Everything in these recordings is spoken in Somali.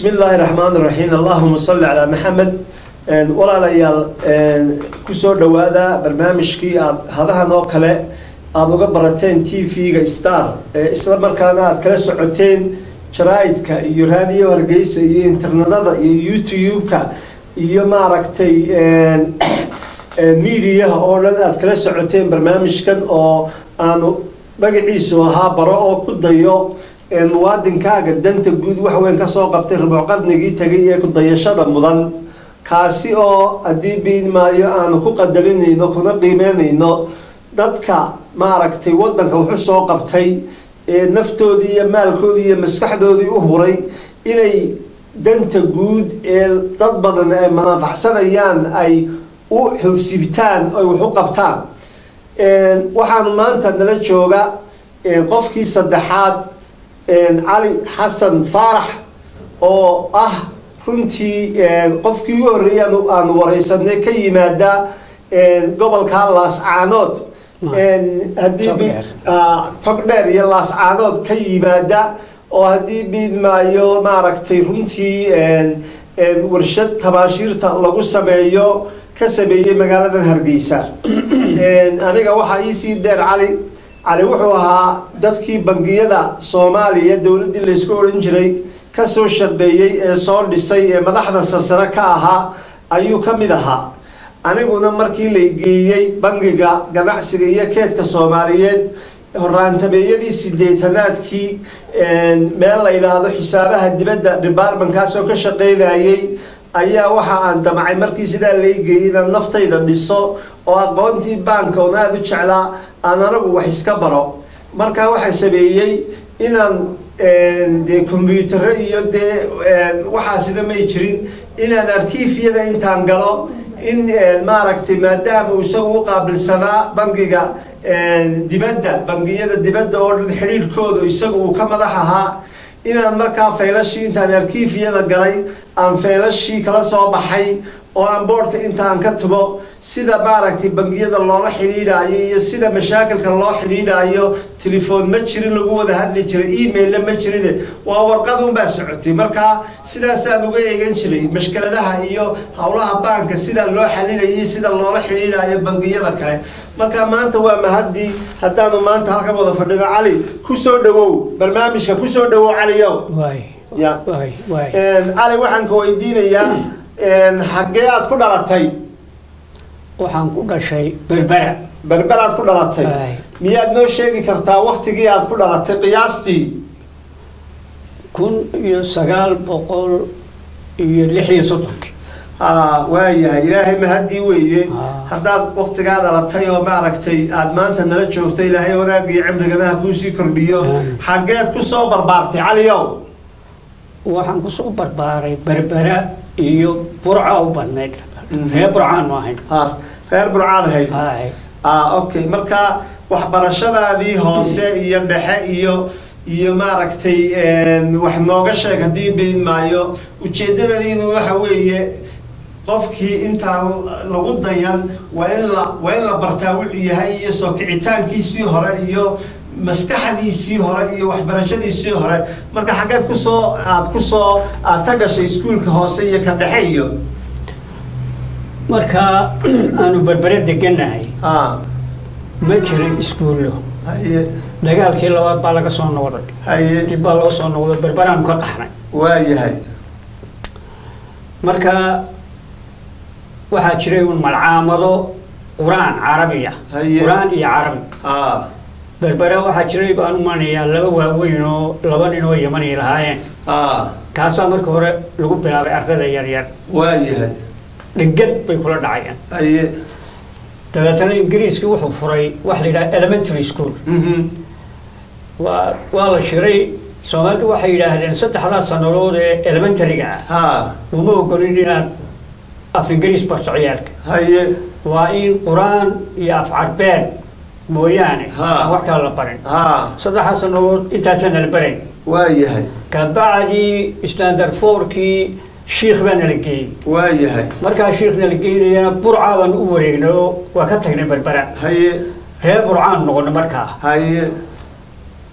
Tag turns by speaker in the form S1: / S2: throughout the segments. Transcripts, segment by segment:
S1: bismi illaahi raxmaan raxiim allahuma salli calaa maxamed walaalayaal kusoo dhowaada barnaamijkii aad hadahan oo kale aada uga barateen t v-ga star isla markaana aad kala socoteen jaraaidka iyo raadiyo hargeysa iyo internedada iyo youtube-ka iyo maaragtay mediaha oo dhan aad kala socoteen barnaamijkan oo aanu magaciisu ahaa baro oo ku dayo muwaadinkaaga danta guud waxweyn kasoo qabtay rubuc qarnigii tegay ee kudayashada mudan kaasi oo haddii biidmaayo aanu ku qadarinayno kuna qiimeynayno dadka maaragtay waddanka wuxu soo qabtay ee naftoodii iyo maalkoodii iyo maskaxdoodii u huray inay danta guud ee dad badan ay manafacsanayaan ay u xubsibtaan oy wax u qabtaan waxaanu maanta nala jooga qofkii saddexaad cali xasan faarax oo ah runtii qofkii ugu horreeyay aanu wareysanay ka yimaada gobolka laascaanood haddii togdheer iyo laascaanood ka yimaada oo haddii biidmaayo maaragtay runtii warshad tabaashiirta lagu sameeyo ka sameeyey magaaladan hargeysa aniga waxaa iisii dheer cali cali wuxuu ahaa dadkii bangiyada soomaaliya dowladdii laysku odhan jiray kasoo shaqeeyey ee soo dhisay ee madaxda sarsare ka ahaa ayuu ka mid ahaa aniguna markii la geeyey bangiga ganacsiga iyo keedka soomaaliyeed horaantabeeyadii sideetanaadkii meel la yidhaahdo xisaabaha dibadda departmentkaasoo ka shaqeynayay ayaa waxa aan damcay markii sidaa lay geeyey inaan naftayda dhiso oo aqoontii baanka oon aada u jeclaa aan anagu wax iska baro markaa waxaan sameeyey inaan dee combyutaro iyo dee waxaasida may jirin inaan arkiifyada intaan galo in maaragtay maadaama uu isagu u qaabilsanaa bangiga dibadda bangiyada dibadda oo dhan xidhiidhkooda isagu uu ka madax ahaa inaan markaa faylashii intaan arkiifyada galay aan faylashii kala soo baxay oo aan boodhka intaan ka tubo sida maaragtay bangiyada loola xidhiidhaayo iyo sida mashaakilka loo xidhiidhaayo telefoon ma jirin lagu wada hadli jiray emailla ma jirine waa warqad unbaa socotay markaa sidaasaan uga eegan jiray mashkaladaha iyo howlaha baanka sida loo xalilayay sida loola xidhiidhaayo bangiyada kale marka maanta waa mahadii haddaanu maanta halkan wada fadhino cali kusoo dhawow barnaamijka kusoo dhawow caliyow ya cali waxaan ka weydiinayaa xaggee aad ku dhalatay
S2: waxaan ku dhashay berbera
S1: berber aad ku dhalatay miyaad noo sheegi kartaa waktigii aad ku dhalatay qiyaastii
S2: kun iyo sagaal boqol iyo lix iyo soddonkii
S1: ha waayahay ilaahay mahadii weeye haddaad waktigaa dhalatay oo maaragtay aada maanta nala joogto ilaahay wanaagii cimrigana ha kuusii kordhiyo xaggeed kusoo barbaartay caliyow
S2: waxaan kusoo barbaaray berbera iyo burca u badnayd reer burcaanu ahayn
S1: reer burcaad ahayd
S2: hay
S1: okay marka waxbarashadaadii hoose iyo dhexe iyo iyo maaragtay wax nooga sheeg haddii biin maayo ujeedadadiinu waxa weeye qofkii intaan lagu dayan waa in la waa in la bartaa wuxuu yahay iyo soo kicitaankiisii hore iyo maskaxdiisii hore iyo waxbarashadiisii hore marka xaggeed kusoo aad kusoo aad ka gashay iskuulka hoose iyo ka dhexe iyo
S2: marka aanu berbere deganahay
S1: a
S2: ma jirin iskuullo
S1: haye
S2: dagaalkii labaad baa laga soo noqday
S1: haye
S2: dib baa loo soo noqday berberaanu ka qaxnay
S1: waayahay
S2: marka waxaa jiray un malcaamado qur-aan carabiya
S1: Haye.
S2: qur-aan iyo carabi
S1: a
S2: berbera waxaa jiray baan u manayaa laba waaweyn oo laba nin oo yamani lahaayeen
S1: a
S2: kaasaa marka hore lagu bilaabay ardayda yaryar
S1: waayahay
S2: dhegad bay kula dhacayeen
S1: haye
S2: dabeetana ingiriiskii wuxuu furay wax la yidhaha elementary school
S1: mhm
S2: waa waa la shiray soomaalidu waxay yidhaahdeen saddexdaas sannadood ee elementaryga ah
S1: ha
S2: uma ogolin inaad af ingiriis barto ciyaalka
S1: haye
S2: waa in qur-aan iyo af carbeed mooyaane
S1: Ha.
S2: aan wax kale la barin
S1: ha
S2: saddexdaas sannadood intaasaan nala barayn
S1: waayahay
S2: kabacdii standard fourkii shiikh baa nala geeyey
S1: waayahay
S2: markaa shiikh nala geynayana burcaa baan u wareegnay oo waa ka tagnay berbera
S1: haye
S2: reer burcaan noqonay markaa
S1: haye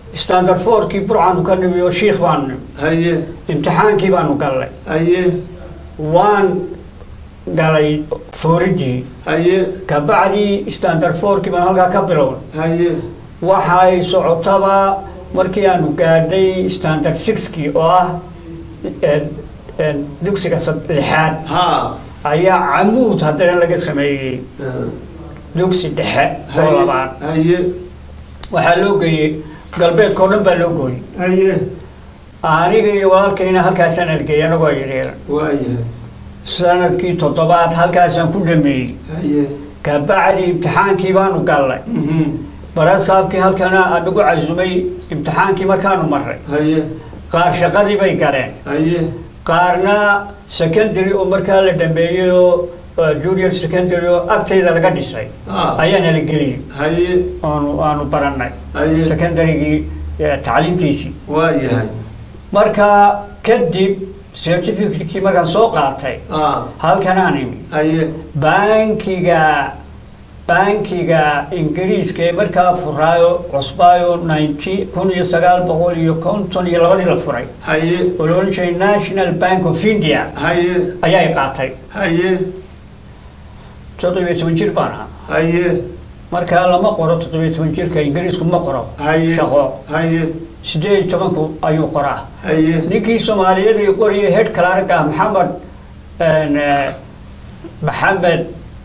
S2: standard fourkii burcaanu ka nimi oo shiikh baanu nimi
S1: haye
S2: imtixaankii baanu gallay
S1: haye
S2: waan galay fooridii
S1: haye
S2: kabacdii standard fourkii baan halkaa ka bilownay
S1: haye
S2: waxay socotaba markii aanu gaadhay standard sixkii oo ah eh, eh, dugsiga sad- lixaad
S1: ha
S2: ayaa camuud haddana laga sameeyey dugsi dhexe oo labaad
S1: haye
S2: waxaa loo geeyey galbeedka oo dhan baa loo gooyey
S1: haye
S2: aniga iyo walaalkayna halkaasaan argey anagoo yaryar
S1: waayahay
S2: sanadkii toddobaad halkaasaan ku dhameeyey
S1: haye
S2: kabacdi imtixaankii baanu gallay
S1: mhm,
S2: barasaabkii halkana anagu casumay imtixaankii markaanu marray
S1: haye
S2: qaar shaqadii bay galeen
S1: haye
S2: qaarna secondary oo markaa la dhameeyey oo uh, junior secondary oo agtayda laga dhisay
S1: ha
S2: ayaa nala geliyey
S1: haye
S2: oonu aanu barannay
S1: haye
S2: secondarygii eh, tacliintiisii
S1: waayahay
S2: marka kadib certificate-kii markaan soo qaatay
S1: ha
S2: halkanaan imi
S1: haye
S2: bankiga bankiga ingiriiska ee markaa furaayo cusbaayo ninety kun iyo sagaal boqol iyo konton iyo labadii la furay
S1: haye
S2: oo la odhan jiray national bank of india
S1: haye
S2: ayaa i qaatay
S1: haye
S2: toddobiyo toban jir baan ahaa
S1: haye
S2: markaa lama qoro toddobiyo toban jirka ingiriisku ma qoro
S1: haye
S2: shaqo
S1: haye
S2: sideed iyo tobanku ayuu qoraa
S1: haye
S2: ninkii soomaaliyeed ee qoriyay head clerk ah maxamed een, eh, maxamed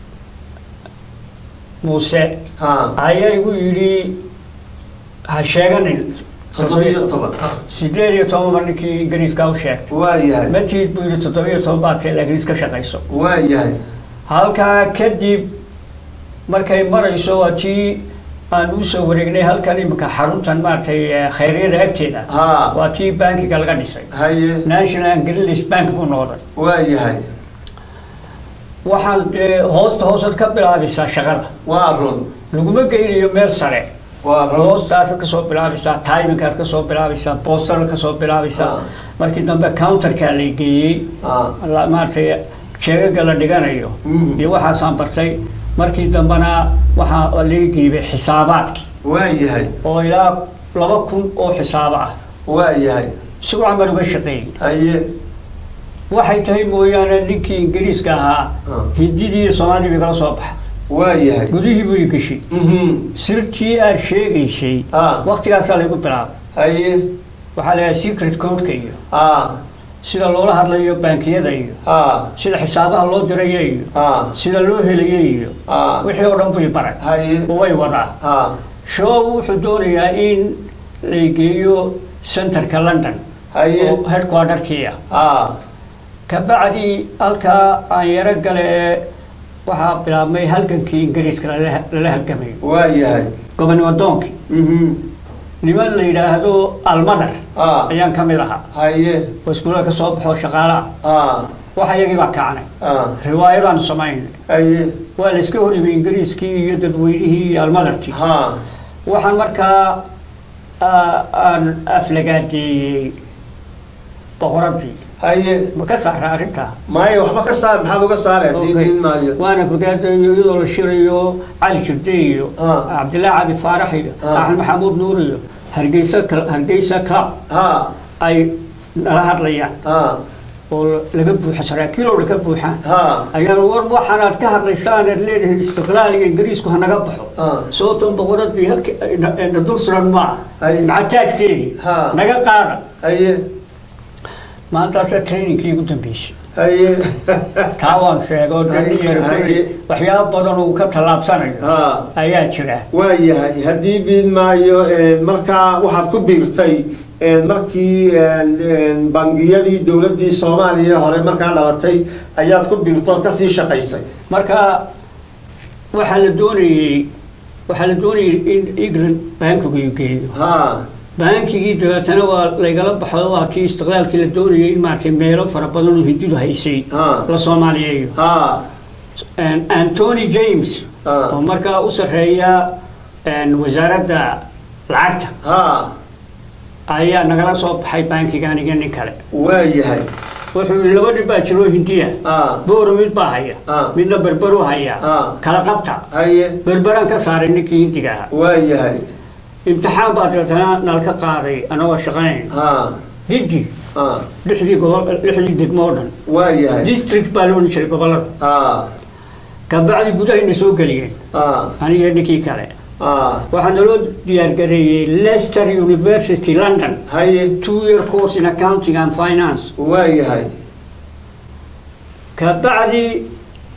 S2: muuse
S1: ha
S2: ayaa igu yidhi ha sheeganin
S1: toddobiyo toban
S2: sideed iyo toban mar ninkii ingiriiska u sheegtay
S1: waayahay
S2: matiid buu yidhi toddobiyo toban baad tahay laakiin iska shaqayso
S1: waayahay
S2: halkaa kadib markay marayso waa tii aan usoo wareegnay halkan imika xaruntan maaragtay eh, khayryada agteeda
S1: ha
S2: waa tii bankiga laga dhisay
S1: haye
S2: national ingilish bank buu noqday
S1: waayahay
S2: waxaan dee hoosta hoosaad ka bilaabaysaa shaqada
S1: waa run
S2: laguma geynayo meel sare
S1: waa run
S2: hoostaasad kasoo bilaabaysaa timinkaad kasoo bilaabaysaa boostaraad kasoo bilaabaysaa
S1: Ah.
S2: markii dambe counterkaa la geeyey
S1: ha
S2: la- maaragtay jeegaga la dhiganayo
S1: Mhm.
S2: iyo waxaasaan bartay markii dambena waxaa laga geybay xisaabaadkii
S1: waayahay
S2: oo ilaa laba kun oo xisaabo ah
S1: waayahay
S2: si wacan baan uga shaqeeyey
S1: haye
S2: waxay tahay mooyaane ninkii ingiriiska ahaa
S1: Ah.
S2: hindidii iyo soomaalidii bay kala soo baxay
S1: waayahay
S2: gudihii buu i geshay
S1: mhm,
S2: sirtii aad sheegaysay
S1: Ah.
S2: waktigaasaa laygu bilaabay
S1: haye
S2: waxaa la secret codeka iyo
S1: ha
S2: sida loola hadlayo bankiyada iyo
S1: ha
S2: sida xisaabaha loo dirayo iyo
S1: ha
S2: sida loo helayo iyo
S1: ha
S2: wixii oo dhan buu i baray
S1: haye
S2: oo way wadaa
S1: ha
S2: show wuxuu doonayaa in la geeyo centerka london
S1: haye
S2: oo headquarterkii ah
S1: ha
S2: kabacdi halkaa aan yaro gale ee waxaa bilaabmay halgankii ingiriiska lala lala halgamayo
S1: waayahay
S2: gobonimo doonkii
S1: mhm,
S2: niman la yidhaahdo almadar
S1: ha
S2: ayaan ka mid ahaa
S1: haye
S2: oo iskuulada ka soo baxoo shaqaale ah
S1: ha
S2: waxa iyagii baa kacnay
S1: ha
S2: riwaayadaan samaynay
S1: haye
S2: waa la iska hor yimi ingiriiskii iyo dadweynihii iyo almadarkii
S1: ha
S2: waxaan markaa ah, aan aflagaadeeyey boqoradii
S1: haye
S2: ma ka saara arrintaa
S1: maayo waxba ka saar maxaad uga saare haddii
S2: Okay.
S1: diin maayo
S2: waana fogaadayo iyadoo la shirayo cali jirde iyo
S1: Ah.
S2: cabdillaahi cali faarax iyo
S1: Ah.
S2: axmed maxamuud nuur iyo hargeysa Cl- hargeysa club
S1: ha
S2: ay nala hadlayaan
S1: ha
S2: oo laga buuxa saraakiil oo laga buuxaan
S1: ha
S2: ayaan war waxaan aad ka hadlaysaan aad leedahay istiqlaaliga ingiriisku ha naga baxo
S1: Ah.
S2: sababtoon boqoradii halka na- na dul suran ma
S1: Ay.
S2: ah macataajkeedii
S1: Ha.
S2: naga qaada
S1: haye
S2: maantaasaa trainingkii ugu dambeysay
S1: haye
S2: taa waan sheego
S1: Ay,
S2: daniyer
S1: ay.
S2: waxyaabo badan uu ka tallaabsanayo
S1: ha
S2: ayaa jira
S1: waayahay haddii biid maayo een, markaa waxaad ku biirtay een, markii een, een, bangiyadii dowladdii soomaaliya hore markaa dhalatay ayaad ku biirtood kasii shaqaysay
S2: marka waxaa la doonayey waxaa la doonayey in england bankigu geeyo
S1: ha
S2: bankigii dabeetana waa laygala baxo waa kii istiqlaalkii la doonayay in maaragtay meelo fara badan oo hindidu haysay
S1: Ah.
S2: la soomaaliyeeyo
S1: ha
S2: antony james
S1: Ah.
S2: oo markaa u sarreeya een, wasaaradda lacagta
S1: ha
S2: ayaa nagala soo baxay bankiga aniga nin kale
S1: waayahay
S2: wuxuu yidhi laba nin baa jiroo hindiya
S1: ha
S2: booro mid baa haya
S1: Ah.
S2: midna berberu haya
S1: Ah.
S2: kala qabta
S1: haye
S2: berberaan ka saaray ninkii hindiga ahaa
S1: waayahay
S2: imtixaan baa dabeetana nalka qaaday anagoo shaqanayn
S1: ha
S2: giddi
S1: ha
S2: lixdii gobol lixdii degmo oo dhan
S1: waa yahay
S2: district baa la odhan jiray gobollada
S1: ha
S2: kabacdi gudahayna soo geliyeen
S1: ha
S2: aniga ninkii kale
S1: ha
S2: waxaa naloo diyaargareeyey leicester university london
S1: haye
S2: two year course in accounting and finance
S1: waa yahay
S2: kabacdi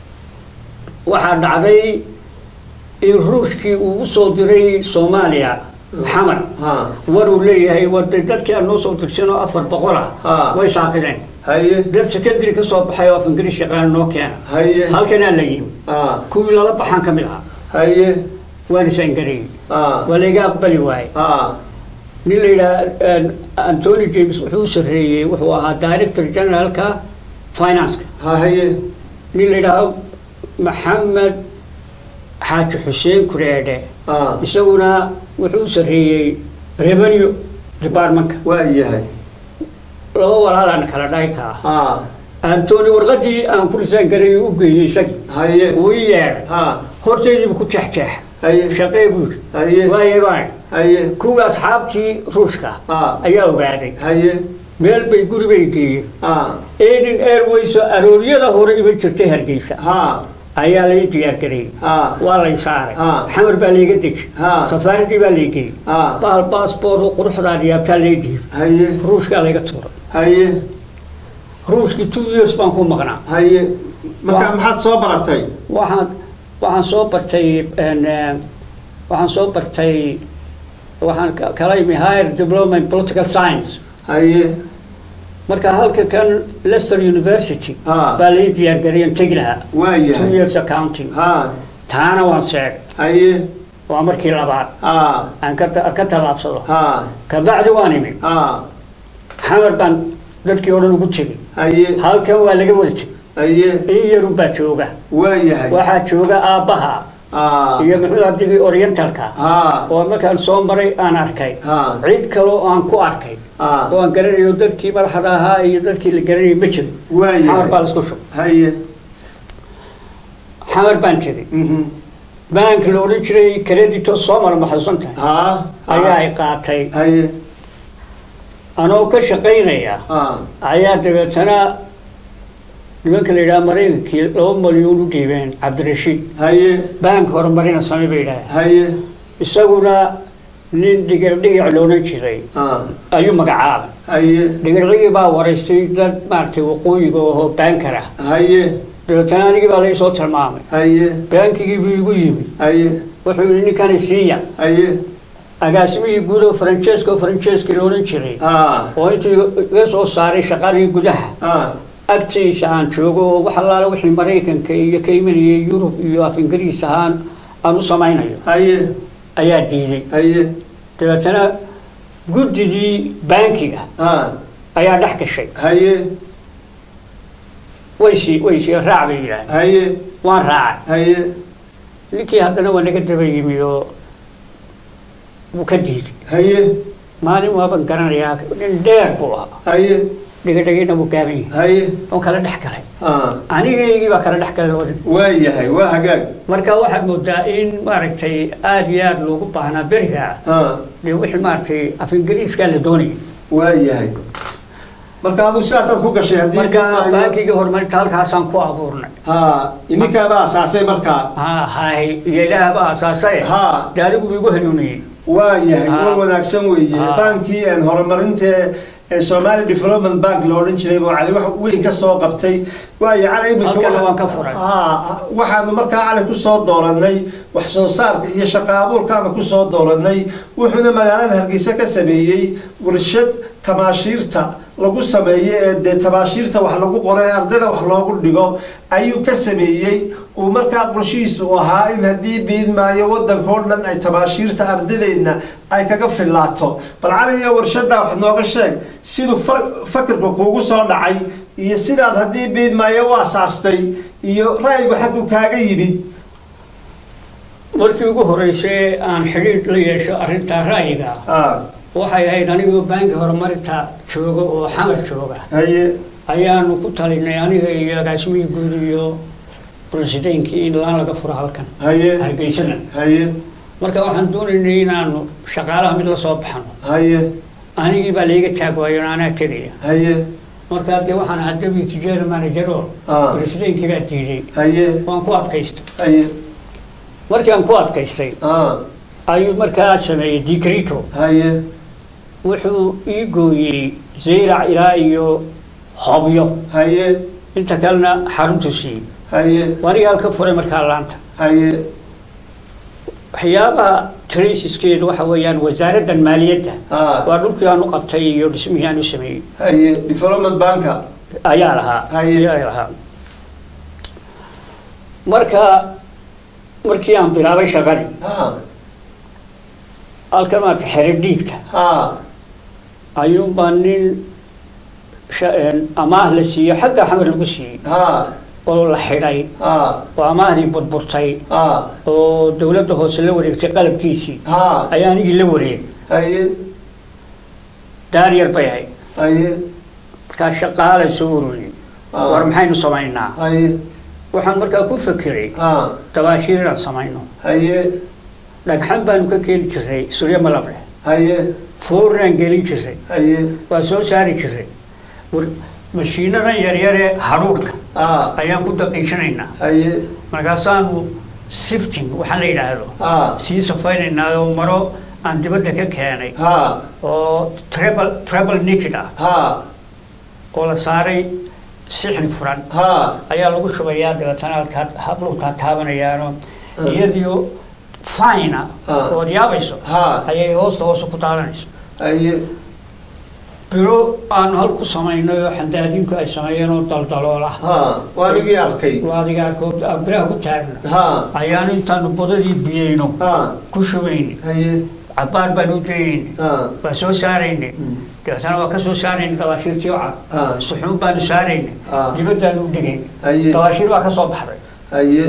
S2: waxaa dhacday in ruushkii uu u soo diray soomaaliya xamar
S1: ha
S2: war uu leeyahay wada dadkii aan noo soo dirsan oo afar boqol ah
S1: Ah.
S2: way saaqideen
S1: haye
S2: dad secondary ka soo baxay oo af ingiriis yaqaan noo keena
S1: haye
S2: halkanaa la yimi
S1: ha
S2: kuwii lala baxaan ka mid ahaa
S1: haye
S2: waan isangareeyey
S1: ha
S2: waa layga aqbali waayey
S1: ha
S2: nin la yidhaha antony james wuxuu u sarreeyey wuxuu ahaa director generalka financeka
S1: ha haye
S2: nin la yidhaaho maxamed xaaji xuseen kureedhe
S1: ha
S2: isaguna wuxuu u sarreeyey revenue departmentka
S1: waa yahay
S2: laba walaalaan kala dhahay kaa
S1: ha
S2: antony warqadii aan ku lisaan garay u geeyey isagii
S1: haye
S2: wuu i yeedhay
S1: ha
S2: hortaydiibu ku jeexjeex
S1: haye
S2: shaqee buu yidhi
S1: haye
S2: waaye baan
S1: haye
S2: kuwii asxaabtii ruushka
S1: ha
S2: ayaa ogaaday
S1: haye
S2: meel bay guri bay geeyeen
S1: ha
S2: eden airways oo arooryada hore iman jirtay hargeysa
S1: ha
S2: ayaa lay diyaargareeyey
S1: ha
S2: waa lay saaray
S1: Ah.
S2: xamar baa layga deji
S1: Ah.
S2: safaaradii baa lay geeyey
S1: ha
S2: bahal baasboort oo quruxdaad yaabtaa lay dhiib
S1: haye
S2: ruushkaa layga tuuray
S1: haye
S2: ruushkii two years baan ku maqnaa
S1: haye marka
S2: Waa-
S1: maxaad soo baratay
S2: waxaan waxaan soo bartay een, eh, waxaan soo bartay waxaan ka- kala imi higher diploma in political science
S1: haye
S2: marka halka kan leicester university
S1: Ah.
S2: baa lay diyaargareeyan tegi lahaa
S1: waa
S2: two
S1: yahay
S2: years accounting
S1: ha
S2: taana waan seegay
S1: haye
S2: waa markii labaad
S1: ha
S2: aan ka ta- ka tallaabsado
S1: ha
S2: kabacdi waan imi
S1: ha
S2: xamar baan dadkii oo dhan ugu tegey
S1: haye
S2: halkan waa laga wada tegey
S1: haye
S2: in yarun baa jooga
S1: waa yahay
S2: waxaa jooga aabbaha
S1: ha
S2: iyo muxuu ardigii orientalka
S1: ha
S2: oo markaan soo maray aan arkay
S1: ha
S2: cid kale oo aan ku arkay
S1: ha
S2: oo aan garanayo dadkii madaxda ahaa iyo dadkii la garanayay ma jiro
S1: waa
S2: xamar baa
S1: yahay
S2: laisku shub
S1: haye
S2: xamar baan tegey
S1: mhm
S2: bank la odhan jiray credito soo mara maxasuusan tahay
S1: ha
S2: ayaa ay qaatay
S1: haye
S2: anoo ka shaqaynaya
S1: ha
S2: ayaa dabeetana nimanka la yidhaha maraykankii laba malyuun u dhiibeen cabdirashiid
S1: haye
S2: bank horumarina same bay yidhaaheen
S1: haye
S2: isaguna nin dhigic dhigic loodhan jiray
S1: ha
S2: ayuu magacaabay
S1: haye
S2: dhigicdigii baa waraystay dad maaragtay waqooyiga oo baankar ah
S1: haye
S2: dabeetana anigii baa laysoo tilmaamay
S1: haye
S2: baankigii buu igu yimi
S1: haye
S2: wuxuu yidhi ninkani siiya
S1: haye
S2: agaasimihii guud oo francesco francesco la odhan jiray
S1: ha
S2: oo intii iga soo saaray shaqadii gudaha
S1: ha
S2: agtiisa aan joogo oo wax allaale wixii maraykanka iyo ka imanayay yurub iyo af ingiriis ahaan aan u samaynayo
S1: haye
S2: ayaa diiday
S1: haye
S2: dabeetana guddidii baankiga
S1: ha
S2: ayaa dhex gashay
S1: haye
S2: waysi waysi raac bay yidhaaheen
S1: haye
S2: waan raacay
S1: haye
S2: ninkii haddana waa naga daba yimi oo wuu ka diiday
S1: haye
S2: maalin waaban garanayaa nin dheer buu ahaa
S1: haye
S2: dhigadhigina wuu gaaban yahay
S1: haye
S2: oo kala dhex galay
S1: ha
S2: anigaygii baa kala dhex galay oo dhan
S1: waa yahay waa hagaag
S2: marka waxaad moodaa in maaragtay aada iyo aada loogu baahnaa beriga
S1: ha
S2: dee wixii maaragtay af ingiriiskaa la doonayay
S1: waa yahay marka adigu sidaasaad ku gashay haddii
S2: marka
S1: maayo-
S2: bankigii horumarinta halkaasaan ku abuurnay
S1: ha ininkaaba asaasay markaa
S2: ha hay iyo ilaah baa asaasay
S1: Ha.
S2: dee anigu buu igu hanuuniyey
S1: waa yahay
S2: Ha.
S1: war wanaagsan weeye
S2: Ha.
S1: baankii een horumarinta ee Somali Development Bank la odhan jiray buu cali wax weyn ka soo qabtay waayo cali iminka
S2: Halkana
S1: waxa-
S2: waan ka furay.
S1: Ha, waxaanu markaa cali ku soo dooranay wax soo saarka iyo shaqo abuurkaanu ku soo dooranay wuxuuna magaalada Hargeysa ka sameeyey warshad tamaashiirta lagu sameeyo ee dee tabaashiirta wax lagu qoro ee ardayda wax loogu dhigo ayuu ka sameeyey uu markaa qorshihiisu u ahaa in haddii biidmaayo waddanka oo dhan ay tabaashiirta ardaydeedna ay kaga fillaato bal caliga warshaddaa wax nooga sheeg siduu fa- fakirka kuugu soo dhacay iyo sidaad haddii biidmaayo u asaastay iyo ra'yigu xaggu kaaga yimid
S2: markii ugu horeysay aan xidhiidh la yeesho arrinta ra'yiga
S1: Ah,
S2: waxay ahayd anigoo baanki horumarinta jooga oo xamar jooga
S1: haye
S2: ayaanu ku talinay aniga iyo agaasimihii guud iyo presideenkii in laan laga furo halkan
S1: haye
S2: hargeysana
S1: haye
S2: marka waxaan doonaynay inaanu shaqaalaha mid la soo baxno
S1: haye
S2: anigii baa layga taag waayo anaa tegaya
S1: haye
S2: markaa dee waxaan ahaa deputy general manager oo
S1: Ah.
S2: presidentki baa diiday
S1: haye
S2: waan ku adkaystay
S1: haye
S2: markii aan ku adkaystay
S1: ah
S2: ayuu markaa sameeyey decreto
S1: haye
S2: wuxuu ii gooyey zayrac ilaa iyo hobyo
S1: haye
S2: inta kalena xaruntu siiyey
S1: haye
S2: aniga halka furay markaa laanta
S1: haye
S2: waxyaabaha traceskeedu waxa weeyaan wasaaraddan maaliyadda
S1: ah
S2: waa dhulkii aan u qabtay iyo dhismihii aan u sameeyey
S1: haye development banka
S2: ayaa lahaa
S1: Haye.
S2: ayaa lahaa marka markii aan bilaabay shaqadii
S1: ha
S2: halkan maarka xere dhiigta
S1: ha
S2: ayuunbaa nin sha- een, amaah la siiyo xagga xamar lagu siiyey
S1: ha
S2: oo la xidhay
S1: ha
S2: oo amaahdii burburtay
S1: ha
S2: oo dowladda hoose la wareegtay qalabkiisii
S1: ha
S2: ayaa anigii la wareegay
S1: haye
S2: daar yar bay ahayd
S1: haye
S2: markaa shaqaala soo ururiyey
S1: Ah.
S2: war maxaynu samaynaa
S1: haye
S2: waxaan markaa ku fekeray
S1: ha
S2: dabaashiir inaan samayno
S1: haye
S2: dhagxan baanu ka keeni jirnay suryo malable
S1: haye
S2: foornaan gelin jirnay
S1: haye
S2: waa soo saari jirnay war mashiinadan yaryaree hadhuudhka
S1: ha
S2: ayaan ku daqiishanaynaa
S1: haye
S2: markaasaanu sifting waxaa la yidhaahdo
S1: ha
S2: sii safaynaynaa oo maro aan dibadda ka keenay
S1: ha
S2: oo treble treble naked ah
S1: ha
S2: oo la saaray sixni furan
S1: ha
S2: ayaa lagu shubayaa dabeetana halkaa habluukaa taabanayaano
S1: Ah.
S2: iyadiyo fina
S1: Ah.
S2: ood yaabayso
S1: ha
S2: ayay hoosta hoosta ku taabanayso
S1: haye
S2: biro aanu hal ku samaynay oo xandaadiinku ay sameeyeen oo daldaloola
S1: ha waanigii arkay
S2: waa adigaa koo- aan biraha ku taagna
S1: ha
S2: ayaanu intaanu badadii biyeyno
S1: ha
S2: ku shubayni
S1: haye
S2: cabaar baan u daynayni
S1: ha
S2: waa soo saarayni dabeetana waa ka soo saarayni dabaashiirtii oo cad
S1: Ah.
S2: suxuun baanu saarayni
S1: Ah.
S2: dibaddaanu u dhigayni
S1: haye
S2: dabaashiir baa ka soo baxday
S1: haye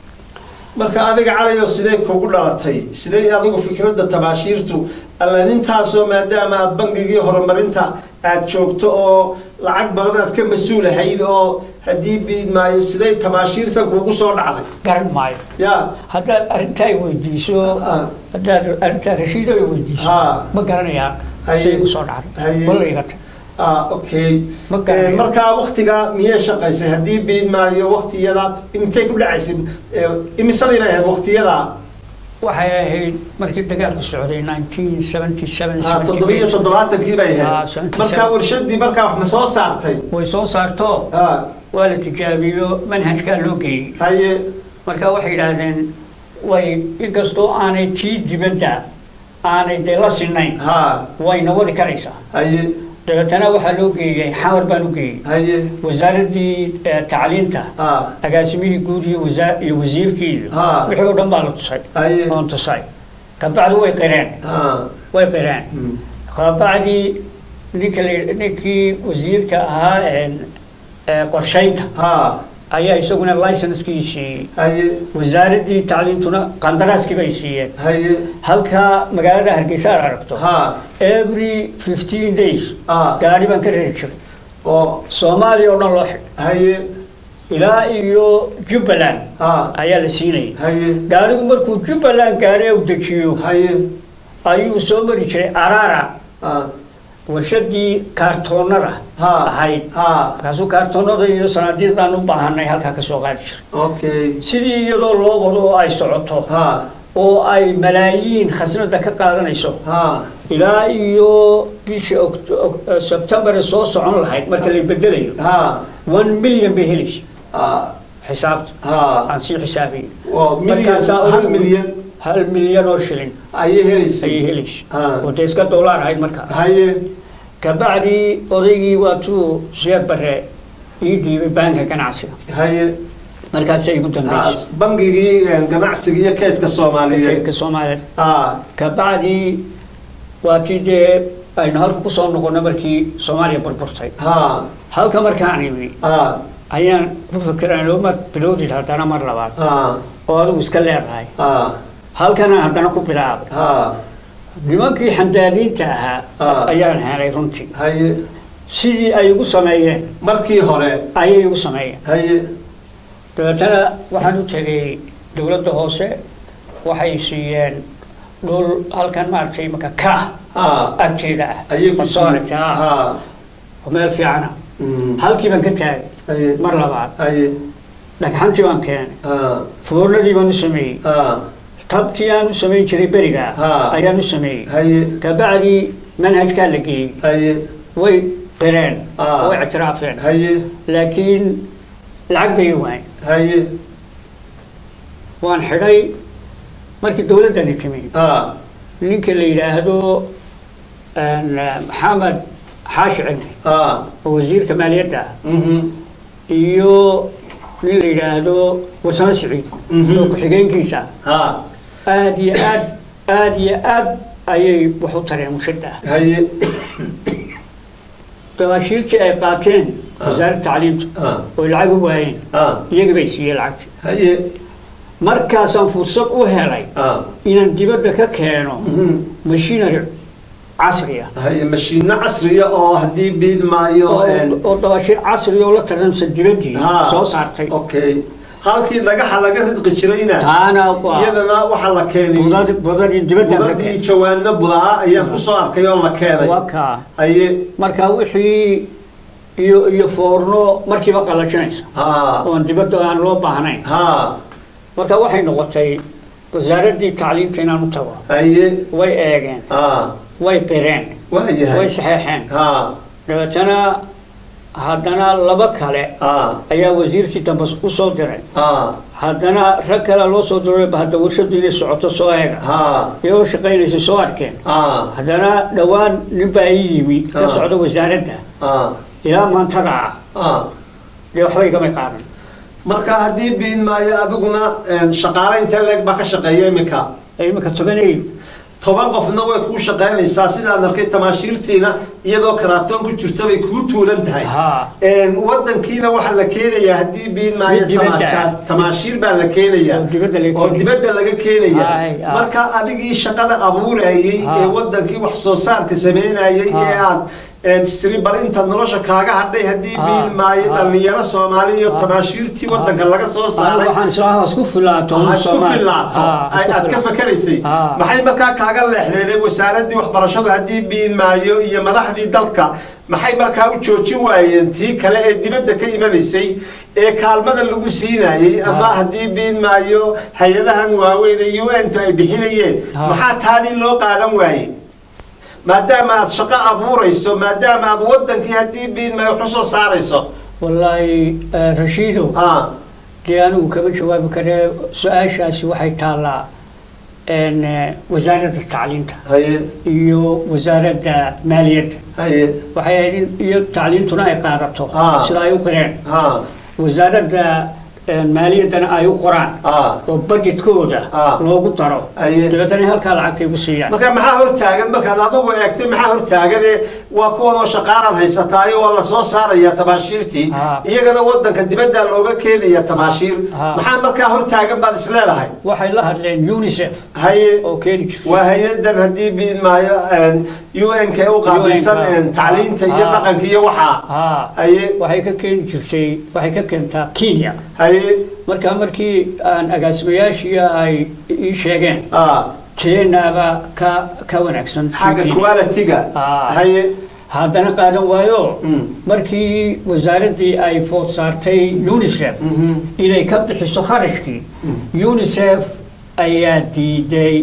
S1: marka adiga calayo sidee kugu dhalatay sidee adigu fikradda tabaashiirtu alla nintaasoo maadaama aad bangigii horumarinta aad joogto oo lacag badan aad ka mas-uulahayd oo haddii biid maayo sidee tabaashiirtan kugu soo dhacday
S2: garan maayo
S1: ya
S2: haddaad arrintaa weydiiso
S1: Ah.
S2: haddaad arrintaa rashiido ay weydiiso
S1: Ah.
S2: ma garanayaa
S1: Haye.
S2: say kusoo dhacday
S1: Haye.
S2: wala igata
S1: ah okay
S2: Ma garanayo.
S1: Eh, markaa waktiga miyay shaqaysay haddii biid maayo waktiyadaad intay ku dhacaysay Eh, imisadii bay ahayd waktiyadaa
S2: waxay ahayd markii dagaalku socday 1977
S1: Ah, toddobiyo toddobaatankii bay
S2: Ah,
S1: ahayd
S2: 77.
S1: markaa warshadii markaa wax ma soo saartay
S2: way soo saarto
S1: ah
S2: waa la tijaabiyo manhajkaa loo geeyey
S1: haye
S2: marka waxay yidhaahdeen way inkastoo aanay tii dibadda aanay dee la sinayn
S1: ha
S2: wayna wadi karaysaa
S1: haye
S2: dabeetana waxaa loo geeyey xamar baan u geeyey
S1: haye
S2: wasaaraddii eh, tacliinta
S1: ha
S2: agaasimihii guud iyo wasaa iyo wasiirkii iyo
S1: Ah.
S2: wixii oo dhan baa la tusay
S1: haye
S2: oon tusay kabacdi way qireen
S1: ha
S2: way qireen
S1: Mm.
S2: kabacdi ninka la- ninkii wasiirka ahaa een, ee, qorshaynta
S1: ha
S2: ayaa isaguna licenskii siiyey
S1: haye
S2: wasaaraddii tacliintuna qandaraaskii bay siiyeen
S1: haye
S2: halkaa magaalada hargeysa aad aragto
S1: ha
S2: every 15 days
S1: ha
S2: gaari baan ka rari jiray
S1: oo
S2: soomaaliya oo dhan loo xidhay
S1: haye
S2: ilaa iyo jubbaland
S1: ha
S2: ayaa la siinayay
S1: haye
S2: gaarigu markuu jubbaland gaari u dejiyo
S1: haye
S2: ayuu soo mari jiray araara
S1: ha
S2: warshadii kaartoonada
S1: ha
S2: ahayd
S1: ha
S2: markaasuu kaartoonada iyo sanaadiiqdaan u baahanay halkaa ka soo qaadi jiray
S1: okay
S2: sidii iyadoo loo wado oo ay socoto
S1: ha
S2: oo ay malaayiin khasnada ka qaadanayso
S1: ha
S2: ilaa iyo bishii Oct- Oct- sebtembar soo socon lahayd marka la bedelayo
S1: ha
S2: one million bay helaysa
S1: ha
S2: xisaabta
S1: ha
S2: aan sii xisaabiyey
S1: waa milyan
S2: Markaasaa
S1: hal
S2: ugu-
S1: milyan
S2: hal milyan oo shilin
S1: ayay helaysay
S2: ayay helaysa
S1: Ah.
S2: oo dee iska doolaan ahayd markaa
S1: haye
S2: kabacdi odaygii waatuu sheekh bare ii dhiibay baanka ganacsiga
S1: haye
S2: markaasay igu
S1: ha,
S2: dambeysay
S1: bangigii eh, ganacsiga iyo kaydka soomaaliyeed
S2: kaydka soomaaliya
S1: ha
S2: kabacdi waa tii dee aynu halka kusoo noqono markii soomaaliya burburtay
S1: ha
S2: halka markaan imi
S1: ha
S2: ayaan ku fikiraan mar bilowdid haddana mar labaad
S1: ha
S2: oo adigu iska leedahay
S1: ha
S2: halkana haddana ku bilaabay
S1: ha
S2: nimankii xandaaniinta ahaa
S1: Ah.
S2: ayaan helay runtii
S1: haye
S2: sidii ay igu sameeyeen
S1: markii hore
S2: ayay igu sameeyeen
S1: haye
S2: dabeetana waxaan u tegay dowladda hoose waxay siiyeen dhul halkan maaragtay marka ka
S1: ha
S2: agteeda ah
S1: ayay ku
S2: Masoorid,
S1: siiyeen
S2: ah,
S1: ha
S2: oo meel fiicana
S1: Mm.
S2: halkii baan ka taagay
S1: haye
S2: mar labaad
S1: haye
S2: dhagxantii baan keenay
S1: ha
S2: foornadii baan u sameeyey
S1: ha
S2: tabtii aan u samayn jiray beriga
S1: Ha.
S2: ayaan u sameeyey
S1: haye
S2: kabacdi manhajkaa la geeyey
S1: haye
S2: way qireen
S1: Ah.
S2: way ictiraafeen
S1: haye
S2: laakiin lacag bay waayeen
S1: haye
S2: waan xidhay markii dowladdani timi
S1: ha
S2: ninka la yidhaahdo een, maxamed xaashi cilmi
S1: ha
S2: oo wasiirka maaliyadda ah
S1: mhm
S2: iyo nin la yidhaahdo warsamo siciid
S1: Mhm.
S2: oo ku-xigeenkiisa
S1: ha
S2: aad iyo aad aad iyo aad ayay wax u tareen mushada
S1: haye
S2: dabaashiirtii ay qaateen wasaaradda tacliimta
S1: ha
S2: oo lacag u waayeen
S1: ha
S2: iyaga bay siiyeen lacagti
S1: haye
S2: markaasaan fursad u helay
S1: ha
S2: inaan dibadda ka keeno
S1: mhm
S2: machinery casri ah
S1: haye mashiino casriya oo haddii biid maayo een,
S2: oo oo dabaashiir casri oo la tartamsan dibaddii
S1: Ha.
S2: soo saartay
S1: okay halkii dhagaxa laga ridqi jirayna
S2: taana waa
S1: iyadana waxaa la keenay
S2: budad- budadii dibadda ka
S1: budadii
S2: keenay
S1: jawaano budaa ayaan kusoo arkay oo la keenay
S2: waa kaa
S1: haye
S2: marka wixii iyo iyo foorno markiiba qalajinaysa
S1: ha
S2: oon dibadda aan loo baahnayn
S1: ha
S2: marka waxay noqotay wasaaraddii tacliimta inaan u tago
S1: haye
S2: way eegeen
S1: ha
S2: way qireen
S1: waa
S2: way
S1: yahay
S2: saxeexeen
S1: ha
S2: dabeetana haddana laba kale
S1: ha
S2: ayaa wasiirkii dambe u soo diray
S1: ha
S2: haddana rag kale loo soo diray hadda warshadu inay socoto soo eega
S1: ha
S2: iyagoo shaqaynaysa soo arkeen
S1: ha
S2: haddana dhowaan nin baa ii yimi ka
S1: Ah.
S2: socda wasaaradda
S1: ha
S2: ilaa maantada ah
S1: ha
S2: dee waxba igama qaadan
S1: marka haddii biid maayo adiguna een, shaqaale intee leeg baa ka shaqeeya iminka
S2: iminka tobanay
S1: toban qofna way kuu shaqaynaysaa sidaan arkay tamaashiirtiina iyadoo karaatoon ku jirta bay kuu tuulan tahay
S2: ha
S1: Een, wadankiina waxaa la keenayaa haddii biid maayo
S2: Mid dibadda ah.
S1: tamaasha- tamaashiir baa la keenayaa
S2: oo dibadda laga
S1: oo
S2: keenayo.
S1: dibadda laga keenaya
S2: Ay, ah.
S1: marka adigii shaqada abuurayay
S2: Ah.
S1: ee wadankii wax soo saarka sameynayay
S2: Ah.
S1: ee aad een, tiri bal inta nolosha kaaga hadhay haddii
S2: Ah,
S1: biid maayo
S2: ah.
S1: dhalinyaro soomaali iyo
S2: Ah.
S1: tamaashiirtii wadanka laga soo saaray
S2: waxaan islaaha isku filaato
S1: ha isku filaato ay aad ka fakaraysay
S2: Ah.
S1: maxay markaa kaaga leexdeen wasaaradii waxbarashadu haddii biin maayo iyo madaxdii dalka maxay markaa u joojin waayeen tii kale ee dibadda ka imanaysay ee kaalmada lagu siinayey ama
S2: Ah.
S1: haddii biin maayo hay-adahan waaweyn ee u n tu ay bixinayeen
S2: Ah.
S1: maxaa taadii loo qaadan waayey maadaama aad shaqo abuurayso maadaama aad wadankii haddii biin maayo wax usoo saarayso
S2: wallaahi eh, rashiidow
S1: ha
S2: dee anigu kama jawaabi karee su-aashaasi waxay taallaa een, eh, wasaaradda tacliinta
S1: haye
S2: iyo wasaaradda maaliyadda
S1: haye
S2: waxay ahayd in iyo tacliintuna ay qaadato
S1: Ah.
S2: sida ay u qireen
S1: ha
S2: wasaaradda een, maaliyaddana ay u qoraan
S1: ha
S2: oo budgetkooda
S1: Ah.
S2: loogu daro
S1: Aye.
S2: dabeetana halkaa lacagtay ku siiyaan
S1: marka maxaa hortaagan markaad adigu eegtay maxaa hortaagane waa kuwan oo shaqaalaad haysataayo waa lasoo saaraya tamaashiirtii
S2: Ah.
S1: iyagana wadanka dibadda looga keenaya tamaashiir
S2: Ah.
S1: maxaa markaa hortaagan baad isleedahay
S2: waxay la hadleen unicef
S1: haye
S2: oo keeni jirtay
S1: waa hay-adan haddii biin maayo u n k u qaabilsan
S2: UN-ka.
S1: een, tacliinta iyo
S2: Ah.
S1: dhaqanka iyo waxaa
S2: haa
S1: haye
S2: waxay ka keeni jirtay waxay ka keentaa kenya
S1: haye
S2: marka markii aan agaasimayaashii ay ii sheegeen
S1: ah,
S2: teenaaba ka ka wanaagsan
S1: xagga
S2: Kenya.
S1: quality-ga
S2: Ah.
S1: haye
S2: haddana qaadan waayo
S1: Mm.
S2: markii wasaaraddii ay food saartay unicef
S1: Mhm.
S2: inay ka bixiso kharashkii unicef ayaa diiday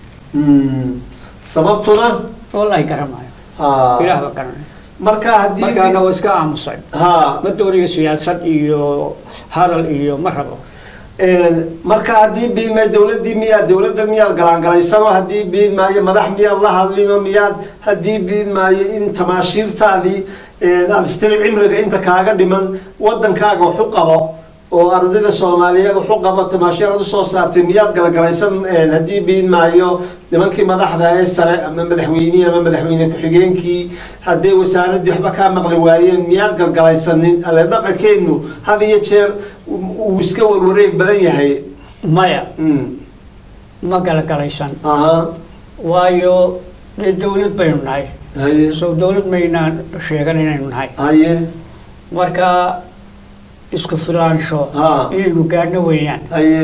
S1: Mm. sababtuna
S2: wallahi garamayo
S1: Ah.
S2: ilaah ba garanay
S1: marka haddii
S2: markaana waa iska aamusay
S1: ha
S2: ma doonayo siyaasad iyo hadal iyo ma rabo
S1: Een, marka haddii biilma dowladdii miyaad dowladda miyaad galaangalaysanoo haddii biil maayo madax miyaad la hadlinoo miyaad haddii biil maayo in tamaashiirtaadii een, aad istiri cimriga inta kaaga dhiman wadankaaga wax u qabo oo ardayda soomaaliyeed wax u qabo tamaashiir aad usoo saartay miyaad galgalaysan een, haddii biil maayo nimankii madaxda ee sare ama madaxweynihii ama madaxweyne ku-xigeenkii hadday wasaaraddii waxba kaa maqli waayeen miyaad galgalaysanin alle dhaqankeenu had iyo jeer uu iska warwareeg badan yahay
S2: maya
S1: Mm.
S2: ma galagalaysan
S1: aha
S2: waayo dee dowlad baynu nahay
S1: haye
S2: soo dowlad maynaan sheegan inaynu nahay
S1: haye
S2: marka isku filaansho
S1: ha
S2: inaynu gaadhno weeyaan
S1: haye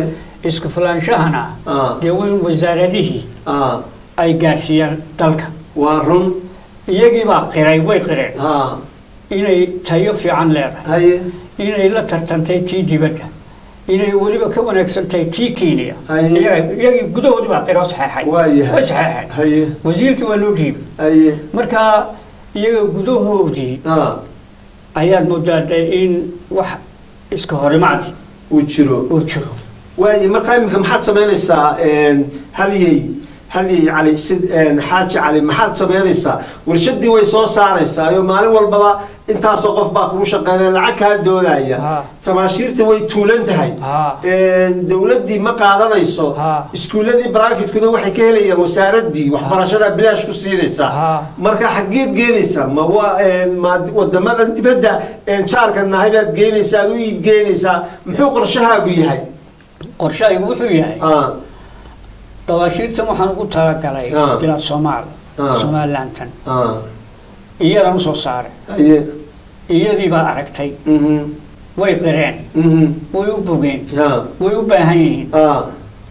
S2: isku filaanshahana
S1: Ah.
S2: dee weyn wasaaradihii
S1: ah
S2: ay gaadhsiiyaan dalka
S1: waa run
S2: iyagii baa qiray way qireen
S1: ah
S2: inay tayo fiican leedahay
S1: haye
S2: inay la tartantay tii dibadda inay weliba ka wanaagsan tahay tii kenya
S1: Haye.
S2: Iyaga- iyagii gudahoodii baa qiro saxeexay
S1: waa yahay
S2: way saxeexeen
S1: haye
S2: wasiirkii waa loo dhiibay
S1: haye
S2: marka iyaga gudahoodii
S1: ah
S2: ayaad moodaa de in wax iska horimaadi
S1: uu jiro
S2: uu jiro
S1: waaye markaa iminka maxaad samaynaysaa een, halyey halyey cali sid een, xaaji cali maxaad samaynaysaa warshadii way soo saaraysaa iyo maalin walbaba intaasoo qof baa kugu shaqeynaya lacag kaa doonaya
S2: Ha.
S1: tamaashiirta way tuulan tahay
S2: Ha.
S1: Een, dowladdii ma qaadanayso
S2: Ha.
S1: iskuuladii brivatekuna waxay ka helayaan wasaaradii waxbarashada bilaash ku siinaysaa
S2: Ha.
S1: marka xaggeed geenaysaa ma waa een, ma wadamadan dibadda een, jaarka nahay baad geenaysaa aad u iib geenaysaa muxuu qorshahaagu yahay
S2: qorshahaygu wuxuu yahay
S1: ah
S2: dawaashiirtan waxaan ugu talagalay
S1: Ah.
S2: bilaad soomaal
S1: Ah.
S2: somalilantan
S1: ah
S2: iyadan usoo saaray
S1: aye
S2: iyadii baa aragtay
S1: mhm
S2: way qireen
S1: mhm
S2: way u bogeen
S1: ah
S2: way u baahan yihiin
S1: ah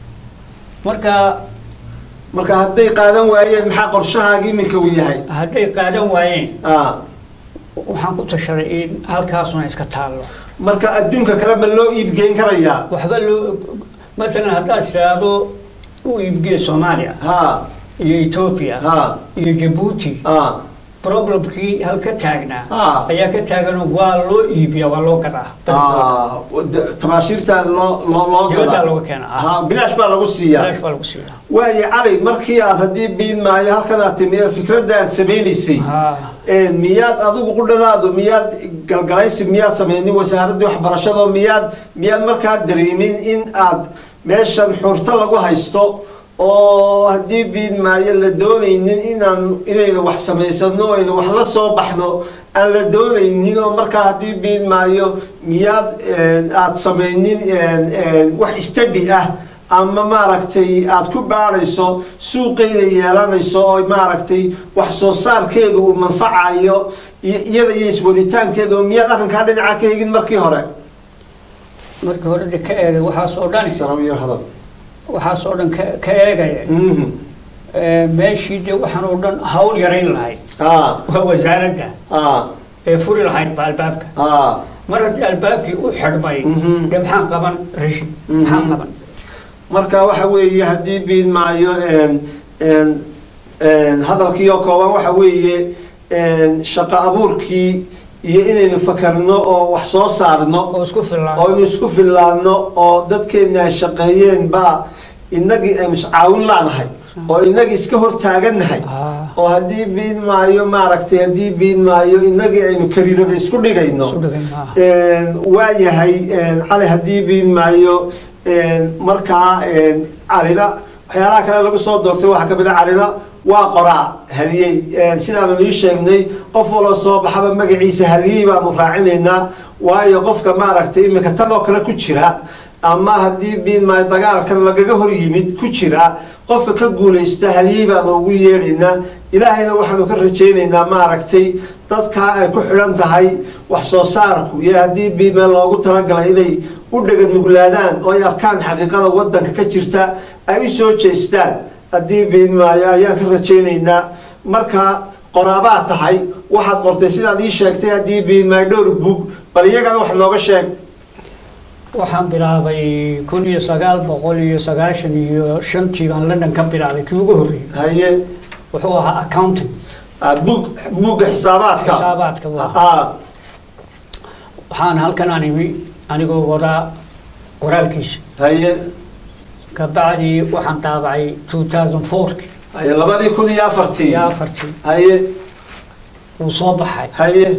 S2: marka
S1: marka hadday qaadan waayeen maxaa qorshahaaga iminka uu yahay
S2: hadday qaadan waayeen
S1: ah
S2: waxaan ku tashaday in halkaasuna iska taallo
S1: marka adduunka kale ma loo iibgeyn karayaa
S2: waxba loo maalan haddaad tiraahdo u iibgee soomaaliya
S1: ha
S2: iyo etoobiya
S1: ha
S2: iyo jabuuti
S1: ah
S2: problemkii halka taagnaa
S1: Ah.
S2: ayaa ka taaganoo waa loo iibiya waa loo gadaa
S1: ah wada- tabaashiirta loo loo loo
S2: dibaddaa
S1: gadaa
S2: looga keenaa
S1: ha bilaash baa lagu siiyaa
S2: bilaash baa lagu siiyaa
S1: waaye cali markii aad haddii biin maayo halkan aad timi fikradda aad samaynaysay
S2: Ha.
S1: Een, miyaad adigu qudhadaadu miyaad galgalaysi miyaad samaynin wasaaraddii waxbarashada miyaad miyaad markaa dareemin in aad meeshan xurto lagu haysto oo haddii biin maayo la doonaynin inaan inaynu wax samaysano o aynu wax la soo baxno aan la doonaynin oo markaa haddii biin maayo miyaad een, aad samaynin een, een, wax istadhi ah ama maaragtay aad ku baadhayso suuqeyda yeelanayso oo maaragtay wax soo saarkeedu uu manfacayo iyo iyada iyo iswaditaankeeda oo miyaad arrinkaa dhinaca ka hegin markii hore
S2: markii hore de ka eegay waxaas oo dhan
S1: Salaam iyo hadal.
S2: waxaas oo dhan ka- ka eegaya
S1: Mhm.
S2: Ee, meeshii de waxaan oo dhan hawl yarayn lahayd
S1: ah
S2: waa wasaaradda
S1: ah
S2: ee furi lahayd ba albaabka
S1: ah
S2: mar haddii albaabkii u xidhmay
S1: Mhm.
S2: de maxaan qaban rashi
S1: Mhm.
S2: maxaan qaban
S1: marka waxa weeye haddii biin maayo een een een hadalkii oo kooban waxa weeye een shaqo abuurkii iyo inaynu fakarno oo wax soo saarno
S2: oo isku fillaan
S1: oo aynu isku fillaanno oo dadkeenna ay shaqeeyeen baa innagii aynu iscaawin laanahay oo innagii iska hor taagannahay
S2: Ah.
S1: oo haddii biin maayo maaragtay haddii biin maayo innagii aynu kariirada isku dhigayno
S2: isu dhigay maaha
S1: Een, waa yahay een, cali haddii biin maayo een, markaa een, calina waxyaalaha kale lagu soo doortay waxaa ka mid a calina waa qoraa haliyey Een, sidaanu ii sheegnay qof waloo soo baxaba magaciisa haliyey baanu raacinaynaa waayo qofka maaragtay iminka tan oo kale ku jira ama haddii biin maayo dagaalkan lagaga hor yimid ku jira qofka ka guulaysta haliyey baanu ugu yeedhaynaa ilaahayna waxaanu ka rajaynaynaa maaragtay dadkaa ay ku xidhan tahay wax soo saarku iyo haddii biime loogu talagalay inay u dhega nuglaadaan oo ay arkaan xaqiiqada wadanka ka jirta ay u soo jeestaan haddii biimaayo ayaan ka rajaynaynaa marka qoraabaa tahay waxaad qortay sidaad ii sheegtay haddii biimaayo dhowr bug bal iyagana wax nooga sheeg
S2: waxaan bilaabay kun iyo sagaal boqol iyo sagaashan iyo shantii baan london ka bilaabay kii ugu horreeyey
S1: haye
S2: wuxuu ahaa accounting
S1: ah, bug bugga xisaabaadka
S2: xisaabaadka waa
S1: ah
S2: waxaan halkan aan imi anigoo wadaa qoraalkiisa
S1: haye
S2: kabacdi waxaan daabacay two thousand fourki
S1: haye labadii kun iyo afartii
S2: iyo afartii
S1: haye
S2: wuu soo baxay
S1: haye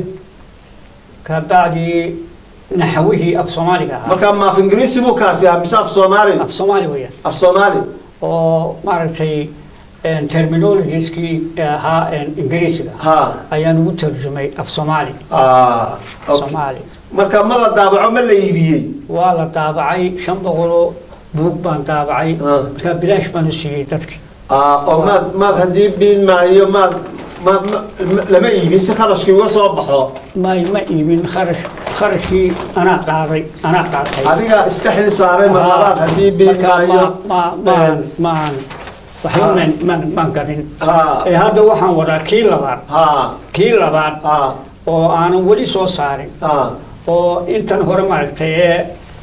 S2: kabacdi naxawihii af soomaaliga ahaa
S1: markaa maaf ingiriisi buu kaasi ah mise af soomaali
S2: af soomaali weeyaan
S1: af soomaali
S2: oo maaragtay terminologieskii ahaa ingiriisiga
S1: ha
S2: ayaan ugu tarjumay af soomaali
S1: ah okay.
S2: soomaali
S1: marka ma la daabaco ma la iibiyey
S2: waa la daabacay shan boqoloo buug baan daabacay
S1: Ah.
S2: markaa bilaash baan u siiyey dadki
S1: ah oo maad maad haddii biin maayo maad ma ma- ma- lama iibin si kharashkii uga soo baxo
S2: ma ma iibin kharash kharashkii anaa qaaday anaa qaatay
S1: adiga iska xil saaray mar labaad haddii biin
S2: Marka ma
S1: maayo
S2: ma maan maan waxba maan maan maan garin
S1: ha
S2: ee hadda waxaan wadaa kii labaad
S1: ha
S2: kii labaad
S1: ha
S2: oo aanan weli soo saarin
S1: ha
S2: oo intan hore maaragtay ee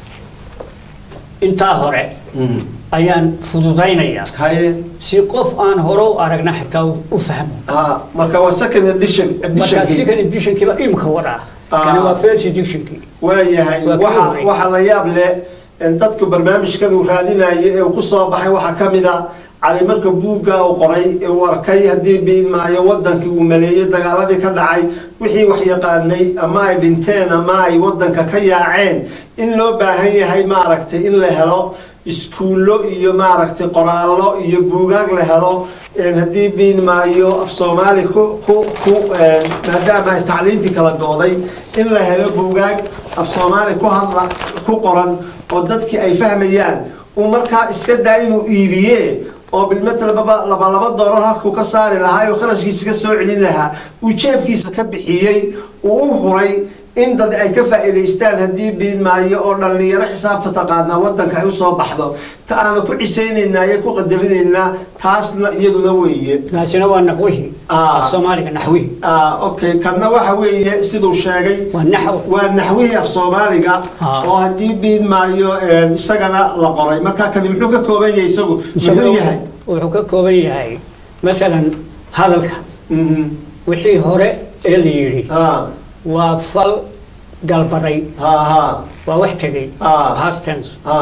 S2: intaa hore ayaan fududaynayaa
S1: haye
S2: si qof aan hore u aragna xitaa u u fahmo
S1: ha marka waa second edition
S2: marka
S1: edition
S2: second editionkiiba imka wadaa
S1: Ah.
S2: kani waa first editionkii
S1: waayahay
S2: Waa kii
S1: waxa
S2: horey.
S1: waxa la yaab leh in dadku barnaamijkan uu raadinayo ee uu ku soo baxay waxaa ka mid a cali marka buugga uu qoray ee uu arkay haddii biin maayo wadankii uu maleeyey dagaaladii ka dhacay wixii wax yaqaanay ama ay dhinteen ama ay wadanka ka yaaceen in loo baahan yahay maaragtay in la helo iskuullo iyo maaragtay qoraallo iyo buugaag la helo een haddii biin maayo af soomaali ku ku ku een maadaama ay tacliintii kala gooday in la helo buugaag af soomaali ku hadla ku qoran oo dadkii ay fahmayaan uu markaa iska daa inuu iibiye oo bilmetel laba laba laba doolar halkuu ka saari lahaa oo kharashkiisa ka soo celin lahaa uu jeebkiisa ka bixiyey uu u huray in dad ay ka faa'iidaystaan haddii biin maayo oo dhallinyaro xisaabta taqaanaa waddanka ay usoo baxdo ta aana ku cisaynaynaa iyo ku qadarinaynaa taasna iyaduna weeye
S2: kaasina waa naqwihii
S1: Ah.
S2: af soomaaliga naxwihii
S1: Ah, okay kanna waxa weeye siduu sheegay
S2: waa naxw
S1: waa naxwihii af soomaaliga
S2: Ah.
S1: oo haddii biin maayo een, isagana la qoray marka kani muxuu ka kooban yahay isagu muxuu yahay
S2: wuxuu ka kooban yahay maalan hadalka
S1: Mhm.
S2: wixii hore ee la yidhi
S1: ha
S2: waa fal galbaday
S1: ha ha
S2: waa wax tegey
S1: Ah.
S2: past tense
S1: ha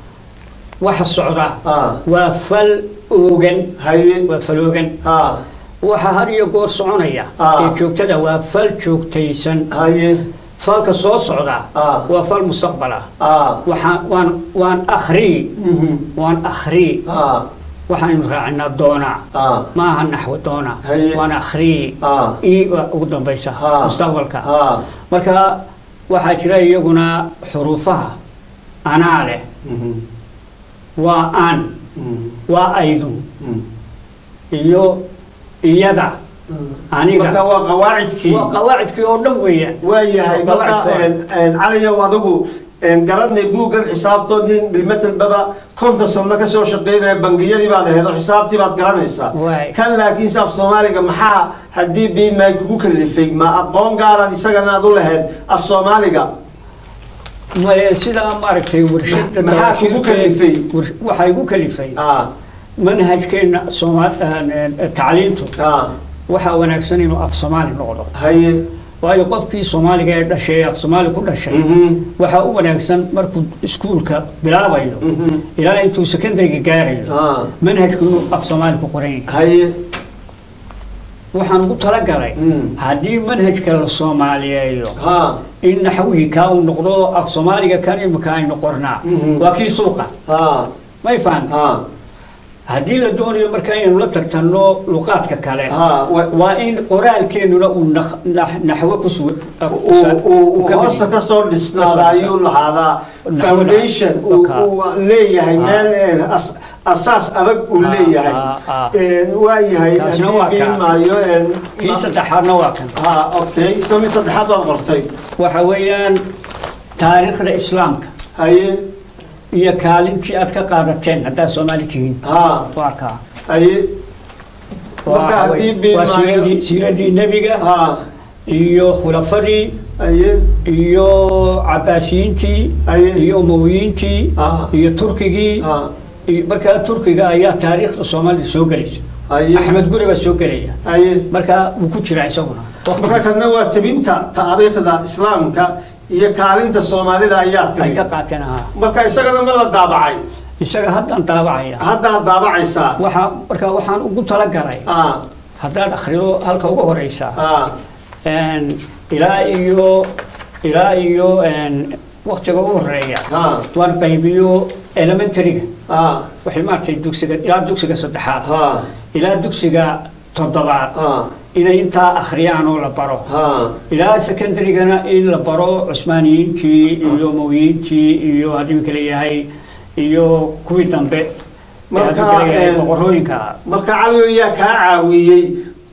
S2: waxa socda
S1: ha
S2: waa fal oogan
S1: haye
S2: waa fal oogan
S1: ha
S2: waxa had iyo goor soconaya
S1: Ah.
S2: ee joogtada waa fal joogtaysan
S1: haye
S2: falka soo socda
S1: Ah.
S2: waa fal mustaqbala
S1: ha
S2: waxaan waan waan akhrii
S1: Mhm.
S2: waan akhrii
S1: ha
S2: waxaanu raacinaa doonaa
S1: ha
S2: maaha naxwo doona
S1: Haye.
S2: waan akhrii
S1: ha
S2: ii waa ugu dambaysa
S1: Ah.
S2: mustaqbalka
S1: ha
S2: marka waxaa jira iyaguna xuruufaha anaa leh
S1: Mhm.
S2: waa aan
S1: Mhm.
S2: waa aydun
S1: Mhm.
S2: iyo iyada aniga
S1: marka waa qawaacidkii
S2: waa qawaacidkii oo dhan weeyaan
S1: waayahay
S2: Waa
S1: marka
S2: qawaacid
S1: een, een, caliyow adigu een, garanay buuggan xisaabtood nin bilmetelbaba konton sano kasoo shaqeynaya bangiyadii baad aheed oo xisaabtii baad garanaysaa
S2: Waay.
S1: kan laakiin se af soomaaliga maxaa haddii biin maay kugu kalifay ma aqoon gaaraad isagana aad u lahayd af soomaaliga
S2: Maya sidaa maaragtay warshada
S1: Maxaa kugu
S2: dawaashiirkeed-
S1: kalifay?
S2: war- waxaa igu kalifay
S1: ah
S2: manhajkeena Sooma- aan, aan, tacliintu
S1: ah
S2: waxaa wanaagsan inuu af soomaali noqdo
S1: haye
S2: waayo qofkii soomaaliga ee dhashay ee af soomaali ku dhashay
S1: Mhm.
S2: waxaa u wanaagsan markuu iskuulka bilaabayo
S1: Mhm.
S2: ilaa intuu secondariga gaarayo
S1: ah
S2: manhajku inuu af soomaali ku qoran yahay
S1: haye
S2: waxaan ugu talagalay
S1: Mm.
S2: haddii manhajka la soomaaliyeeyo
S1: ha
S2: in naxwihii kaa uu noqdo af soomaaliga kan imika aynu qornaa
S1: Mhm.
S2: waa kii suuqa
S1: ha
S2: may fahan
S1: ha
S2: haddii la doonayo marka inaynu la tartanno luqaadka kale
S1: ha wa-
S2: waa in qoraalkeennuna uu nax- nax- naxwo ku sugan
S1: uu- uu uu hoosta ka soo dhisnaada ayuu lahaadaa foundation uu
S2: Waka.
S1: uu leeyahay
S2: Ah.
S1: meel een, as- asaas adag uu
S2: Ah,
S1: leeyahay
S2: ah, ah.
S1: Een, waa yahay
S2: Kaasina
S1: haddii
S2: waa
S1: biin
S2: kaa.
S1: maayo een,
S2: kii
S1: ma-
S2: saddexaadna waa kan
S1: ha okay isla mid saddexaad baad qortay
S2: waxa weeyaan taariikhda islaamka
S1: haye
S2: iyo kaalintii aad ka qaadateen haddaad soomaali tihiin
S1: ha
S2: waa kaa
S1: haye marka
S2: Waa-
S1: haddii biin
S2: waa
S1: maayo
S2: siiradii siiradii nebiga
S1: ha
S2: iyo khulafadii
S1: haye
S2: iyo cabaasiyiintii
S1: Aye.
S2: iyo umawiyiintii
S1: Ah.
S2: iyo turkigii
S1: ha
S2: iyo markaa turkiga ayaa taariikhda soomaalida soo gelaysa
S1: haye
S2: axmed guri baa soo gelaya
S1: haye
S2: markaa wuu ku jiraa isaguna
S1: marka kadna waa tabinta taariikhda islaamka iyo kaalinta soomaalida ayaa
S2: ay ka
S1: tiri
S2: qaateen ahaa
S1: marka isagana ma la daabacay
S2: isaga haddaan daabacaya
S1: haddaad daabacaysaa
S2: waxaa markaa waxaan ugu talagalay
S1: ah
S2: haddaad akhrido halka ugu horeysa
S1: ah
S2: een, ilaa iyo ilaa iyo een, waqtiga ugu horeeya
S1: ah
S2: waan qaybiyo elementaryga
S1: ah
S2: waxay maaragtay dugsiga ilaa dugsiga saddexaad
S1: ah
S2: ilaa dugsiga toddobaad
S1: ah
S2: inay intaa akhriyaan oo la baro
S1: ah
S2: ilaa secondarygana in la baro cusmaaniyiintii iyo umawiyiintii iyo haddii kale yahay iyo kuwii dambe ee
S1: Marka,
S2: haddii kale yahay
S1: een,
S2: boqorooyinka
S1: marka cali yaa kaa caawiyey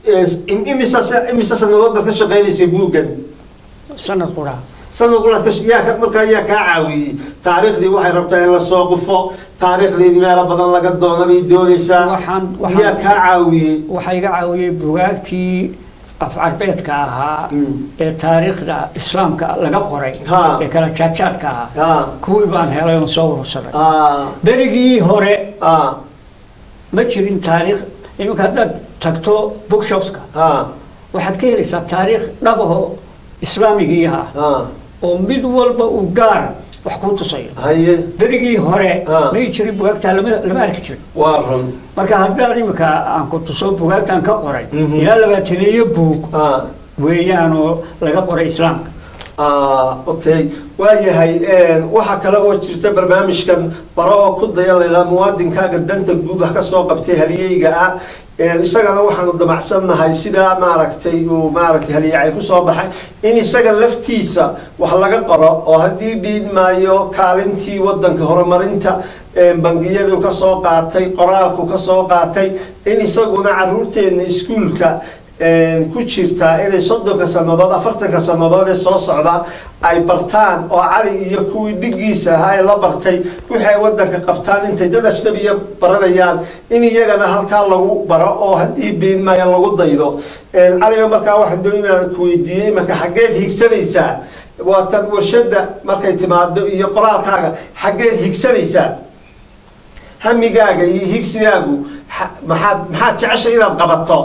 S1: imisa imisa sanadood baad ka shaqaynaysay buuggan
S2: sanad qura
S1: sanad quraad ka yaa ka markaa yaa kaa caawiyey taariikhdii waxay rabtaa in lasoo qufo taariikhdii meelo badan laga doona bay doonaysaa
S2: Waxaan-
S1: yaa
S2: waxaan-
S1: kaa caawiyey
S2: waxaa iga caawiyey bugaagtii afcarbeedka ahaa
S1: Mm.
S2: ee taariikhda islaamka laga qoray
S1: Ha.
S2: ee kala jaadjaadka ahaa
S1: haa
S2: kuwii baan helay oon soo urursaday
S1: aa
S2: berigii hore
S1: aa
S2: ma jirin taariikh iminka haddaad tagto bookshopska
S1: haa
S2: waxaad ka helaysaa taariikh dhabaho islaamigii ah
S1: haa
S2: oo mid walba uu gaar wax ku tusayo
S1: haye
S2: berigii hore
S1: Ah.
S2: may jirin bugaagtaa lama lama arki jirin
S1: waa run
S2: marka haddaad imika aan ku tuso bugaagtan ka qoray
S1: Mhm.
S2: ilaa labaataneeyo buug
S1: aa
S2: weeyaan oo laga qoray islaamka
S1: Ah, okay waayahay waxaa kale oo jirta barnaamijkan baro oo ku daya laydhaha muwaadinkaaga danta guud wax ka soo qabtay halyeyga ah isagana waxaanu damacsannahay sidaa maaragtay uu maaragtay halyacay kusoo baxay in isaga laftiisa wax laga qoro oo haddii biid maayo kaalintii wadanka horumarinta bangiyadu ka soo qaatay qoraalku ka soo qaatay in isaguna caruurteena iskuulka ku jirtaa inay soddonka sannadood afartanka sannadood ee soo socda ay bartaan oo cali iyo kuwii dhigiisa ahaa ee la bartay wixii ay wadanka qabtaan intay dad ajnabiya baranayaan in iyagana halkaa lagu baro oo haddii biinmaya lagu daydo caliga markaa waxaan doon inaan ku weydiiyey marka xaggeed higsanaysaa waa tan warshada markay timaado iyo qoraalkaaga xaggeed higsanaysaa hamigaaga iyo higsigaagu maxaad maxaad jeceshay inaad qabato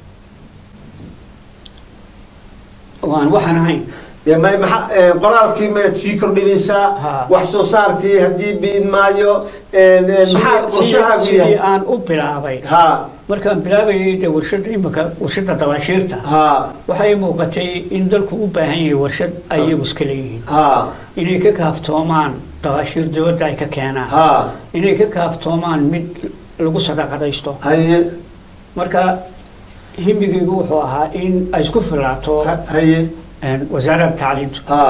S2: waan waxaan ahayn
S1: may maa qoraalkii maad sii kordhinaysaa
S2: Ha.
S1: wax soo saarkii haddii biin maayo maxaa qorshahaagu
S2: sidii
S1: yahay
S2: aan u bilaabay
S1: ha
S2: markaan bilaabayay de warshada imika warshada dabaashiirta
S1: ha
S2: waxay muuqatay in dalku u baahan yahay warshad ay iyagu iska leeyihiin
S1: ha
S2: inay ka kaaftoomaan dabaashiir dibadda ay ka keenaan
S1: ha
S2: inay ka kaaftoomaan mid lagu sadaqadaysto
S1: haye
S2: marka himigaygu wuxuu ahaa in ay isku filaato
S1: ha- haye
S2: een, wasaaradda tacliinta
S1: ha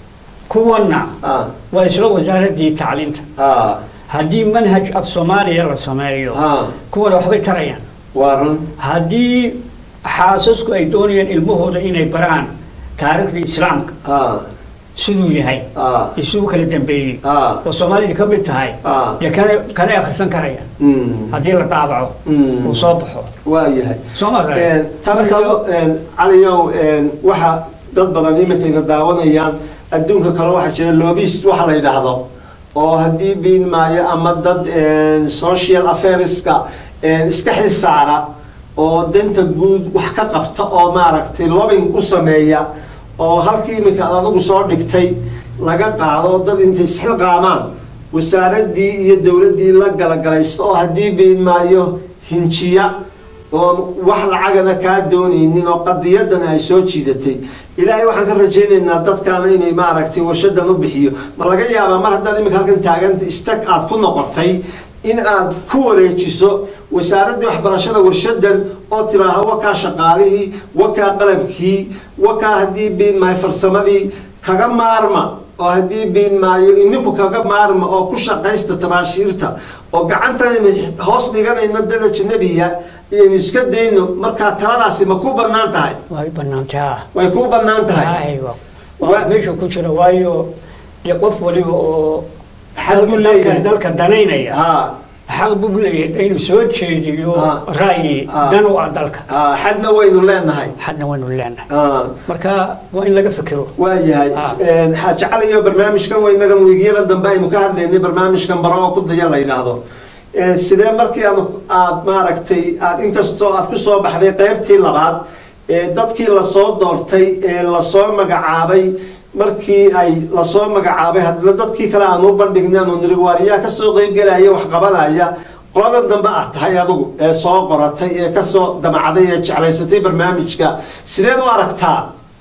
S2: kuwanna
S1: ha
S2: waa isla wasaaraddii tacliinta
S1: ha
S2: haddii manhaj af soomaaliya la sameeyo
S1: ha
S2: kuwana waxbay tarayaan
S1: waa run
S2: haddii xaasasku ay doonayaan ilmahooda inay baraan taariikhdii islaamka
S1: ha
S2: siduu yahay
S1: ha
S2: iyo siduu kala dambeeyey
S1: ha
S2: oo soomaalida ka mid tahay
S1: ha
S2: dee kana kana akhrisan karayaan
S1: Mm.
S2: haddii la daabaco
S1: Mm.
S2: uu soo baxo
S1: waa yahay
S2: soo ma
S1: Een, tan iyo een, caliyow een, waxa dad badan iminkayna daawanayaan adduunka kale waxaa jira lobist waxa la yidhaahdo oo haddii biin maayo ama dad een, social affairska een, iska xil saara oo danta guud wax ka qabta oo maaragtay lobbying u sameeya oo halkii iminka aad adigu soo dhigtay laga qaado oo dad intay isxilqaamaan wasaaraddii iyo dowladdii la galagalaysto oo haddii biin maayo hinjiya oon wax lacagana kaa doonaynin oo qadiyadana ay soo jiidatay ilaahay waxaan ka rajaynaynaa dadkaana inay maaragtay warshadan u bixiyo ma laga yaabaa mar haddaad iminka halkan taaganta istag aad ku noqotay in aad ku wareejiso wasaaraddii waxbarashada warshadan oo tiraaha wakaa shaqaalihii wakaa qalabkii wakaa haddii biin maayo farsamadii kaga maarma oo haddii biin maayo ininku kaga maarma oo ku shaqaysta tabaashiirta oo gacantanaynu hoos dhiganayno dad ajnabiya iyaynu iska dayno markaa taladaasi ma ku bannaan tahay
S2: way bannaantay ah
S1: way kuu bannaan tahay
S2: Aywa.
S1: Wa-
S2: waa meesha ku jira waayo dee qof waliba oo
S1: Xaq buu
S2: dalka-
S1: leeyahay.
S2: dalka danaynaya
S1: ha
S2: xaq buu leeyahay inuu soo jeediyo
S1: Ah.
S2: ra'yi
S1: Ah.
S2: dan u ah dalka
S1: ha xadna waynu leenahay
S2: xadna waynu leenahay
S1: ha
S2: marka waa in laga fikiro
S1: waayahay
S2: Ah.
S1: xaaji cali iyo barnaamijkan waynagan wiigyada dambe aynu ka hadlaynay barnaamijkan baro oo ku daya la yidhaahdo Ee, sidee markii aad aad maaragtay aad inkastoo aad ku soo baxday qaybtii labaad ee dadkii lasoo doortay ee lasoo magacaabay markii ay lasoo magacaabay haddana dadkii kale aan u bandhignay aanu niri waariyaa kasoo qeybgelaya wax qabanaya qoladan dambe aad tahay adigu ee soo qoratay ee kasoo damacday ee jeclaysatay barnaamijka sideed u aragtaa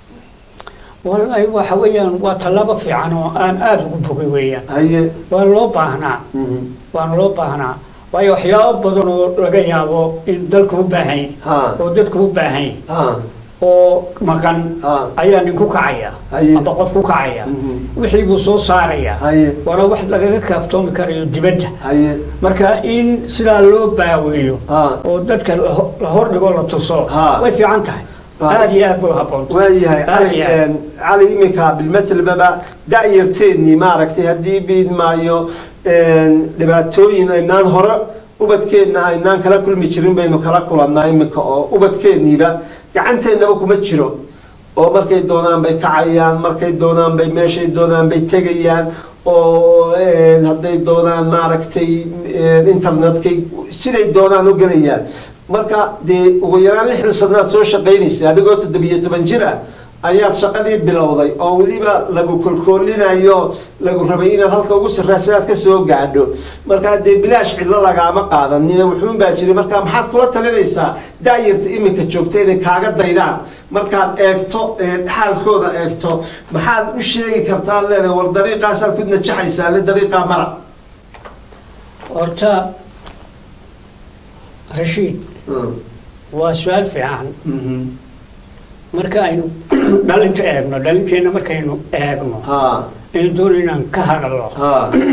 S2: wallahi waxa weeyaan waa tallaabo fiican oo aan aada ugu bogay weeyaan
S1: haye
S2: waa loo baahnaa
S1: mhm.
S2: waana loo baahnaa waayo waxyaabo badan oo laga yaabo in dalku u baahan yahay
S1: ha
S2: oo dadku u baahan yahay
S1: ha
S2: oo maqan
S1: Ah.
S2: ayaa nin ku kacaya
S1: Haye.
S2: amba qof ku kacaya
S1: Mhm.
S2: wixii buu soo saaraya
S1: Haye.
S2: waana wax lagaga kaaftoomi karayo dibadda
S1: haye
S2: marka in sidaa loo baaweeyo
S1: Ah.
S2: oo dadka la ho- la hordhigo la tuso
S1: Ah.
S2: way fiican tahay
S1: Ah.
S2: aada iyo aad bay u habboonta
S1: waayahay
S2: Aad
S1: cali
S2: iyo aad.
S1: een, cali iminka bilmetelbaba da-yarteennii maaragtay haddii biid maayo een, dhibaatooyin aynaan hore ubadkeenna aynaan kala kulmi jirin baynu kala kulannaa iminka oo ubadkeenniiba gacanteennaba kuma jiro oo markay doonaan bay kacayaan markay doonaan bay meeshay doonaan bay tegayaan oo een, hadday doonaan maaragtay een, internetkay siday doonaan u gelayaan marka dee ugu yaraan lixdan sanaad soo shaqaynaysa adigoo toddobiyo toban jir ah ayaad shaqadii bilowday oo weliba lagu kolkoolinayo lagu rabay inaad halka ugu sarraasa aad ka soo gaadho markaa dee bilaash cidlo lagaama qaadanin wuxuun baa jiray markaa maxaad kula talinaysaa daayarta iminka joogta inay kaaga daydaan markaad eegto ee, xaalkooda eegto maxaad u sheegi kartaa leedahay war dariiqaasaad ku najaxaysaa le dariiqaa mara
S2: horta rashiid
S1: Mm.
S2: waa su-aal fiican
S1: Mhm.
S2: marka aynu dhalinta eegno dhalinteenna markaynu eegno
S1: ha
S2: aynu doon inaan ka hadalno
S1: ha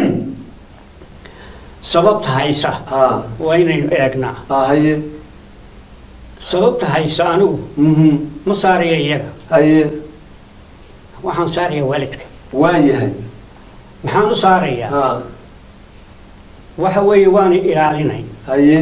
S2: sababta haysa
S1: ha
S2: waa inaynu eegnaa
S1: ha haye
S2: sababta haysa anigu
S1: Mhm.
S2: ma saaraya iyaga
S1: haye
S2: waxaan saaraya waalidka
S1: waayahay
S2: maxaan u saarayaa
S1: ha
S2: waxa weeye waana ilaalinay
S1: haye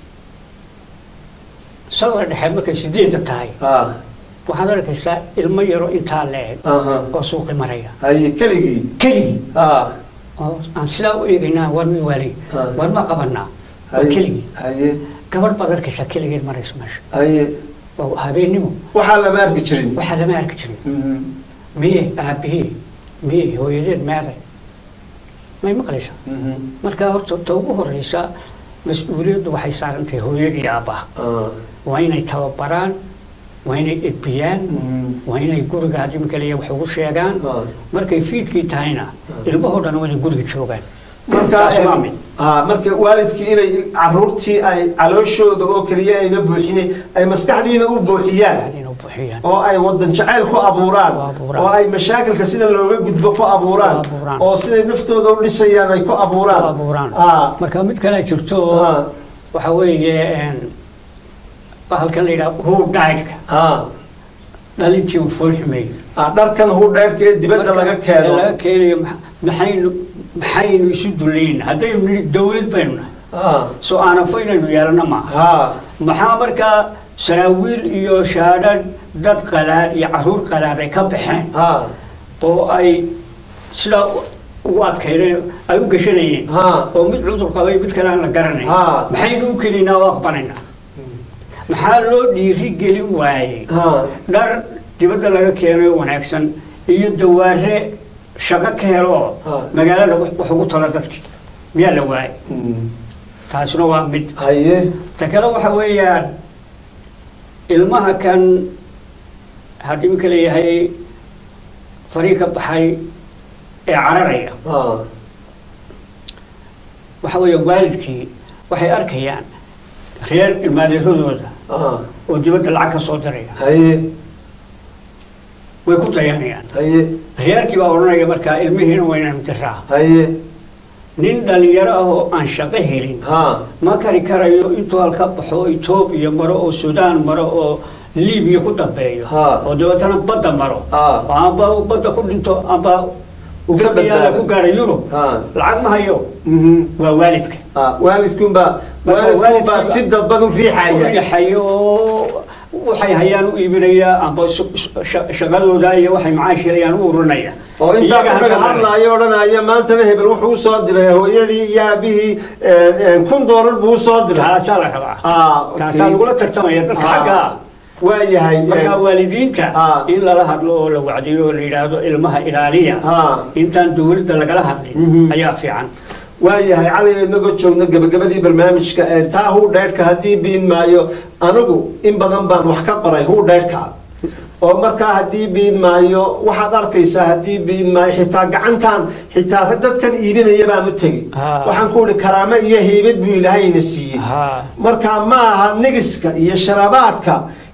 S2: sawir dhexe markay sideedda tahay
S1: ha
S2: waxaad arkaysaa ilmo yaro intaa la-eg
S1: aha
S2: oo suuqi maraya
S1: haye keligii
S2: keligii
S1: ha
S2: oo aan sidaa u eegaynaa war mi waalay
S1: Ah.
S2: war ma qabanaa waa
S1: haye
S2: keligii
S1: haye
S2: gabadh baad arkaysaa keligeed marayso meesha
S1: haye
S2: waa habeennimo
S1: waxaa lama arki jirin
S2: waxaa lama arki jirin
S1: Mhm.
S2: miye aabihii miye hooyadeed meeday may maqlaysaa
S1: Mhm.
S2: marka horta ta ugu horeysa mas-uuliyaddu waxay saaran tahay hooyadii aabbaha
S1: Ah.
S2: waa inay tababaraan waa inay edbiyaan
S1: Mhm.
S2: waa inay guriga haddii makaliya wax ugu sheegaan
S1: Ah.
S2: markay fiidkii tahayna ilmahoo dhan waa inay guriga joogaan
S1: marka
S2: Taas waa mid.
S1: ha marka waalidkii inay caruurtii ay calooshooda oo keliya ayna buuxinin ay maskaxdiina u buuxiyaan
S2: inay buuxiyaan
S1: oo ay wadan jacayl ku abuuraan
S2: Ku abuuraan.
S1: oo ay mashaakilka sida looga gudbo ku abuuraan
S2: Ku abuuraan.
S1: oo siday naftooda u dhisayaan ay ku abuuraan
S2: Ku abuuraan.
S1: Ah.
S2: marka mid kale jirto
S1: Ah.
S2: waxa weeye een, bahalkan la yidhaha huu dhaydhka
S1: Ah.
S2: dhalintii uu fool xumeeyey
S1: Ah, dharkan huu dheerka ee dibadda laga keeno
S2: laga keenayo ma- maxaynu maxaynu isu duleyn haddaynu nidhi dawlad baynu nahay
S1: Ah.
S2: soo aanafo inaynu yeelano maaha
S1: ha
S2: maxaa markaa saraawiil iyo shaadhan dad qalaad iyo caruur qalaad ay ka baxeen
S1: ha
S2: oo ay sidaa u- ugu adkaydeen ay u gashanayeen
S1: ha
S2: oo mid cudur qabay mid kale aan la garanay
S1: Ha.
S2: maxaynu u kelinaa oo aqbanaynaa maxaa loo dhiiri gelin waayey
S1: ha
S2: dhar dibadda laga keenay wanaagsan iyo dawaare shaqo ka helo oo
S1: Ha.
S2: magaalada wax wax ugu talo dadki miyaa la waayay
S1: Mm.
S2: taasina waa mid
S1: haye
S2: ta kale waxa weeyaan ilmaha kan haddii iminka leeyahay farii ka baxay ee cararaya
S1: ha
S2: waxa weeye waalidkii waxay arkayaan reer ilmaadeeradooda
S1: ha
S2: oo dibadda lacag ka soo diraya
S1: haye
S2: way ku dayanayaan
S1: haye
S2: reerkii baa odhanaya markaa ilmihiina waa inaynu diraa
S1: haye
S2: nin dhalinyaro ah oo aan shaqo helin
S1: ha
S2: ma kari karayo intuu halka baxo etoobiya maro oo suudaan maro oo libiya ku dambeeyo
S1: Ha.
S2: oo dabeetana badda maro
S1: Ha.
S2: oo amba uu badda ku dhinto amba
S1: Uu ka
S2: gabiyaala
S1: badbaado.
S2: ku gaara yurub
S1: ha
S2: lacag ma hayo
S1: Mhm.
S2: waa waalidka
S1: ha waalidkunbaa
S2: Marka
S1: waalidkunbaa
S2: waalidkiiba-
S1: si dadban u riixaya
S2: riixayo oo waxay hayaan u iibinaya amba su- su- sha- shaqadooda iyo waxay macaash helayaan u urinaya
S1: oo intaa
S2: Iyaga
S1: ku dhaga
S2: halka
S1: hadlaayo odhanaya maantana hebel wuxuu usoo diray hooyadii iyo aabihii een, een, kun doolar buu usoo diray
S2: taasaa la rabaa
S1: Ah, okay.
S2: taasaa lagula tartamaya dadka
S1: Ah,
S2: xagga
S1: waa yahay
S2: marka
S1: een,
S2: waalidiinta
S1: Ah.
S2: in lala hadlo oo la wacdiyo oo la yidhaahdo ilmaha ilaaliya
S1: Ah.
S2: intaan dawladda lagala hadlin
S1: Mhm.
S2: ayaa fiican
S1: waa yahay cali inagoo joogno gabagabadii barnaamijka een, taa huu dheerhka haddii biin maayo anigu in badan baan wax ka qoray huu dheerhka oo markaa haddii biin maayo waxaad arkaysaa haddii biin maayo xitaa gacantan xitaa dadkan iibinaya baan u tegi
S2: Ah.
S1: waxaan ku ihi karaamo iyo heybad buu ilaahayna siiyey
S2: Ha.
S1: marka ma aha negiska iyo sharabaadka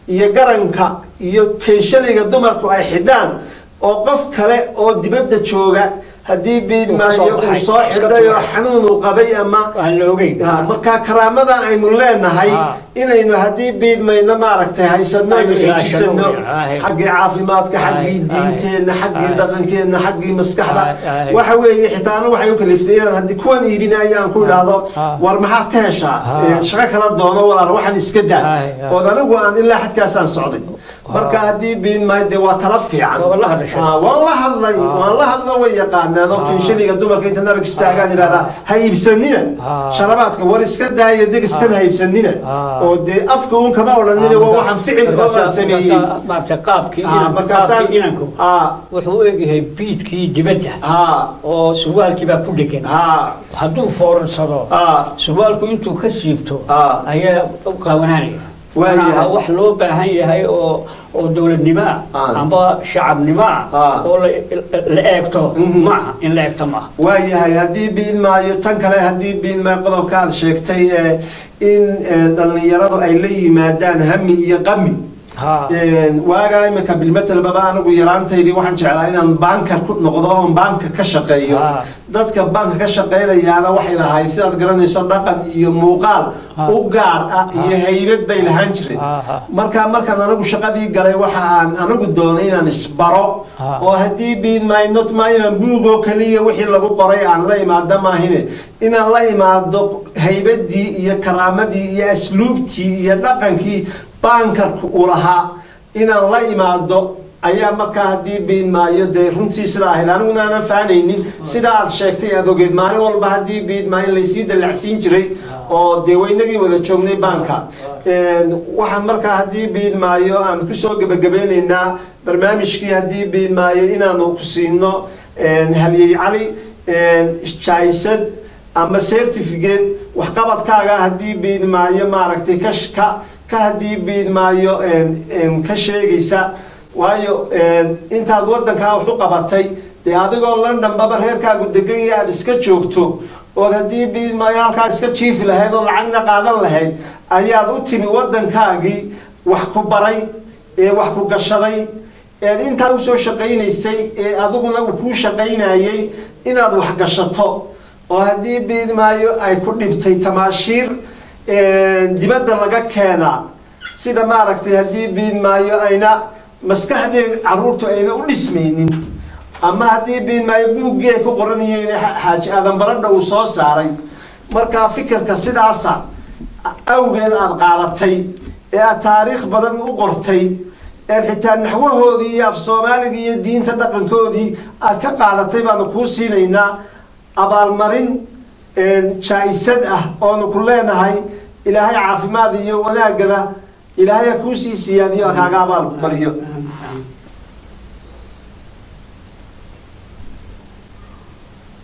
S1: iyo garanka iyo keenshalayga dumarku ay xidhaan oo qof kale oo dibadda jooga haddii biidmaayo
S2: Uu ka soo
S1: uu
S2: baxay,
S1: soo
S2: iska
S1: xidhay oo
S2: tuuray.
S1: xanuun uu qabay ama
S2: aan la ogeyn
S1: Ha, marka karaamada aynu leenahay
S2: Ha.
S1: inaynu haddii biidmayno maaragtay haysano aynu
S2: Aynu
S1: xejisano
S2: ilaashano, ha, he.
S1: xaggii caafimaadka
S2: Ha,
S1: xaggii
S2: ha,
S1: diinteenna xaggii
S2: ha.
S1: dhaqankeenna xaggii maskaxda
S2: Ha, ha, he.
S1: waxa weeye xitaa anu waxay u kaliftay inaan haddii kuwan iibinaya aan ku idhaahdo
S2: Ha.
S1: war maxaad ka heshaa
S2: Ha.
S1: Ee, shaqo kala doono walaal waxaan iska daa
S2: Ha, he, ha.
S1: ood anigu aan ilaa xadkaasaan socday marka haddii biidmaayo dee waa tala fiican
S2: Waa la hadashay.
S1: Ha, waan la hadlay waan la hadla way yaqaanaan oo kinshaliga dumarka inta narag istaagaan idhahdaa ha iibsanina
S2: Ah.
S1: sharabaadka war iska daaya deg iskana ha iibsanina
S2: Ah.
S1: oo dee afka uun kama odhanina waa waxaan ficil oo aan sameeyey
S2: maarta qaabkii
S1: Ah,
S2: inanku
S1: markaasaan
S2: qaabkii inanku
S1: ah,
S2: wuxuu u egyahay biidkii dibadda
S1: ah,
S2: oo surwaalkii baa ku dhegan
S1: ah,
S2: hadduu foorarsado
S1: ah,
S2: surwaalku intuu ka siibto
S1: Ah.
S2: ayaa u qabananaya
S1: Waayahay.
S2: Maaha wax loo baahan yahay oo oo dowladnimo ah
S1: Ah.
S2: amba shacabnimo ah
S1: Ah.
S2: oo la- la eegto
S1: Mhm.
S2: maaha in la eegto maaha
S1: waayahay haddii biin maayo tan kale haddii biin maayo qodobka aad sheegtay ee in ee, dhallinyaradu ay la yimaadaan hami iyo qami
S2: Ha.
S1: Een, waagaa imika bilmetelbaba anigu yaraantaydii waxaan jeclaa inaan baankar ku noqdo oon baanka ka shaqeeyo
S2: Ah.
S1: dadka baanka ka shaqeynayaana waxay lahayd sidaad garanayso dhaqan iyo muuqaal
S2: Ah.
S1: u gaar ah iyo haybad bay lahaan jireen
S2: Ah, ah.
S1: markaa markaan anigu shaqadii galay waxa aan anigu doonay inaan isbaro
S2: Ah.
S1: oo haddii biin maayo not ma inaan buugoo kaliya wixii lagu qoray aan la imaado maahine inaan la imaado haybadii iyo karaamadii iyo asluubtii iyo dhaqankii baankarku uu lahaa inaan la imaado ayaa markaa haddii biin maayo dee runtii sidaa ahayd aniguna aanan fahanaynin sida aad sheegtay aad ogeed maalin walba haddii biin maayo laysii dallacsiin jiray oo dee waynagii wada joognay baanka Een, waxaan markaa haddii biin maayo aan kusoo gebagabeynaynaa barnaamijkii haddii biin maayo inaanu ku siino een, halyey cali een, jaysad ama certificate waxqabadkaaga haddii biin maayo maaragtay ka ka ka haddii biin maayo een, een, ka sheegaysa waayo een, intaad wadankaa wax u qabatay dee adigoo london baba reerkaagu degan yahay aad iska joogto ood haddii biin maayo halkaa iska jiifi lahayd oo lacagna qaadan lahayd ayaad u timi wadankaagii wax ku baray ee wax ku gashaday eed intaa usoo shaqaynaysay ee adiguna uu kuu shaqaynayay inaad wax gashato oo haddii biin maayo ay ku dhibtay tamaashiir een, dibadda laga keenaa sida maaragtay haddii biin maayo ayna maskaxdeed caruurtu ayna u dhismaynin ama haddii biin maayo buuggii ay ku qoran yihiin xa- xaaji aadan baradha uu soo saaray markaa fikirka sidaasa awgeed aada qaadatay ee aad taariikh badan u qortay eed xitaa naxwahoodii iyo af soomaaliga iyo diinta dhaqankoodii aad ka qaadatay baanu kuu siinaynaa abaalmarin een, jaa-isad ah oonu ku leenahay ilaahay caafimaad iyo wanaagana ilaahay ha kuu sii siiyaan iyo ha kaaga abaalmariyo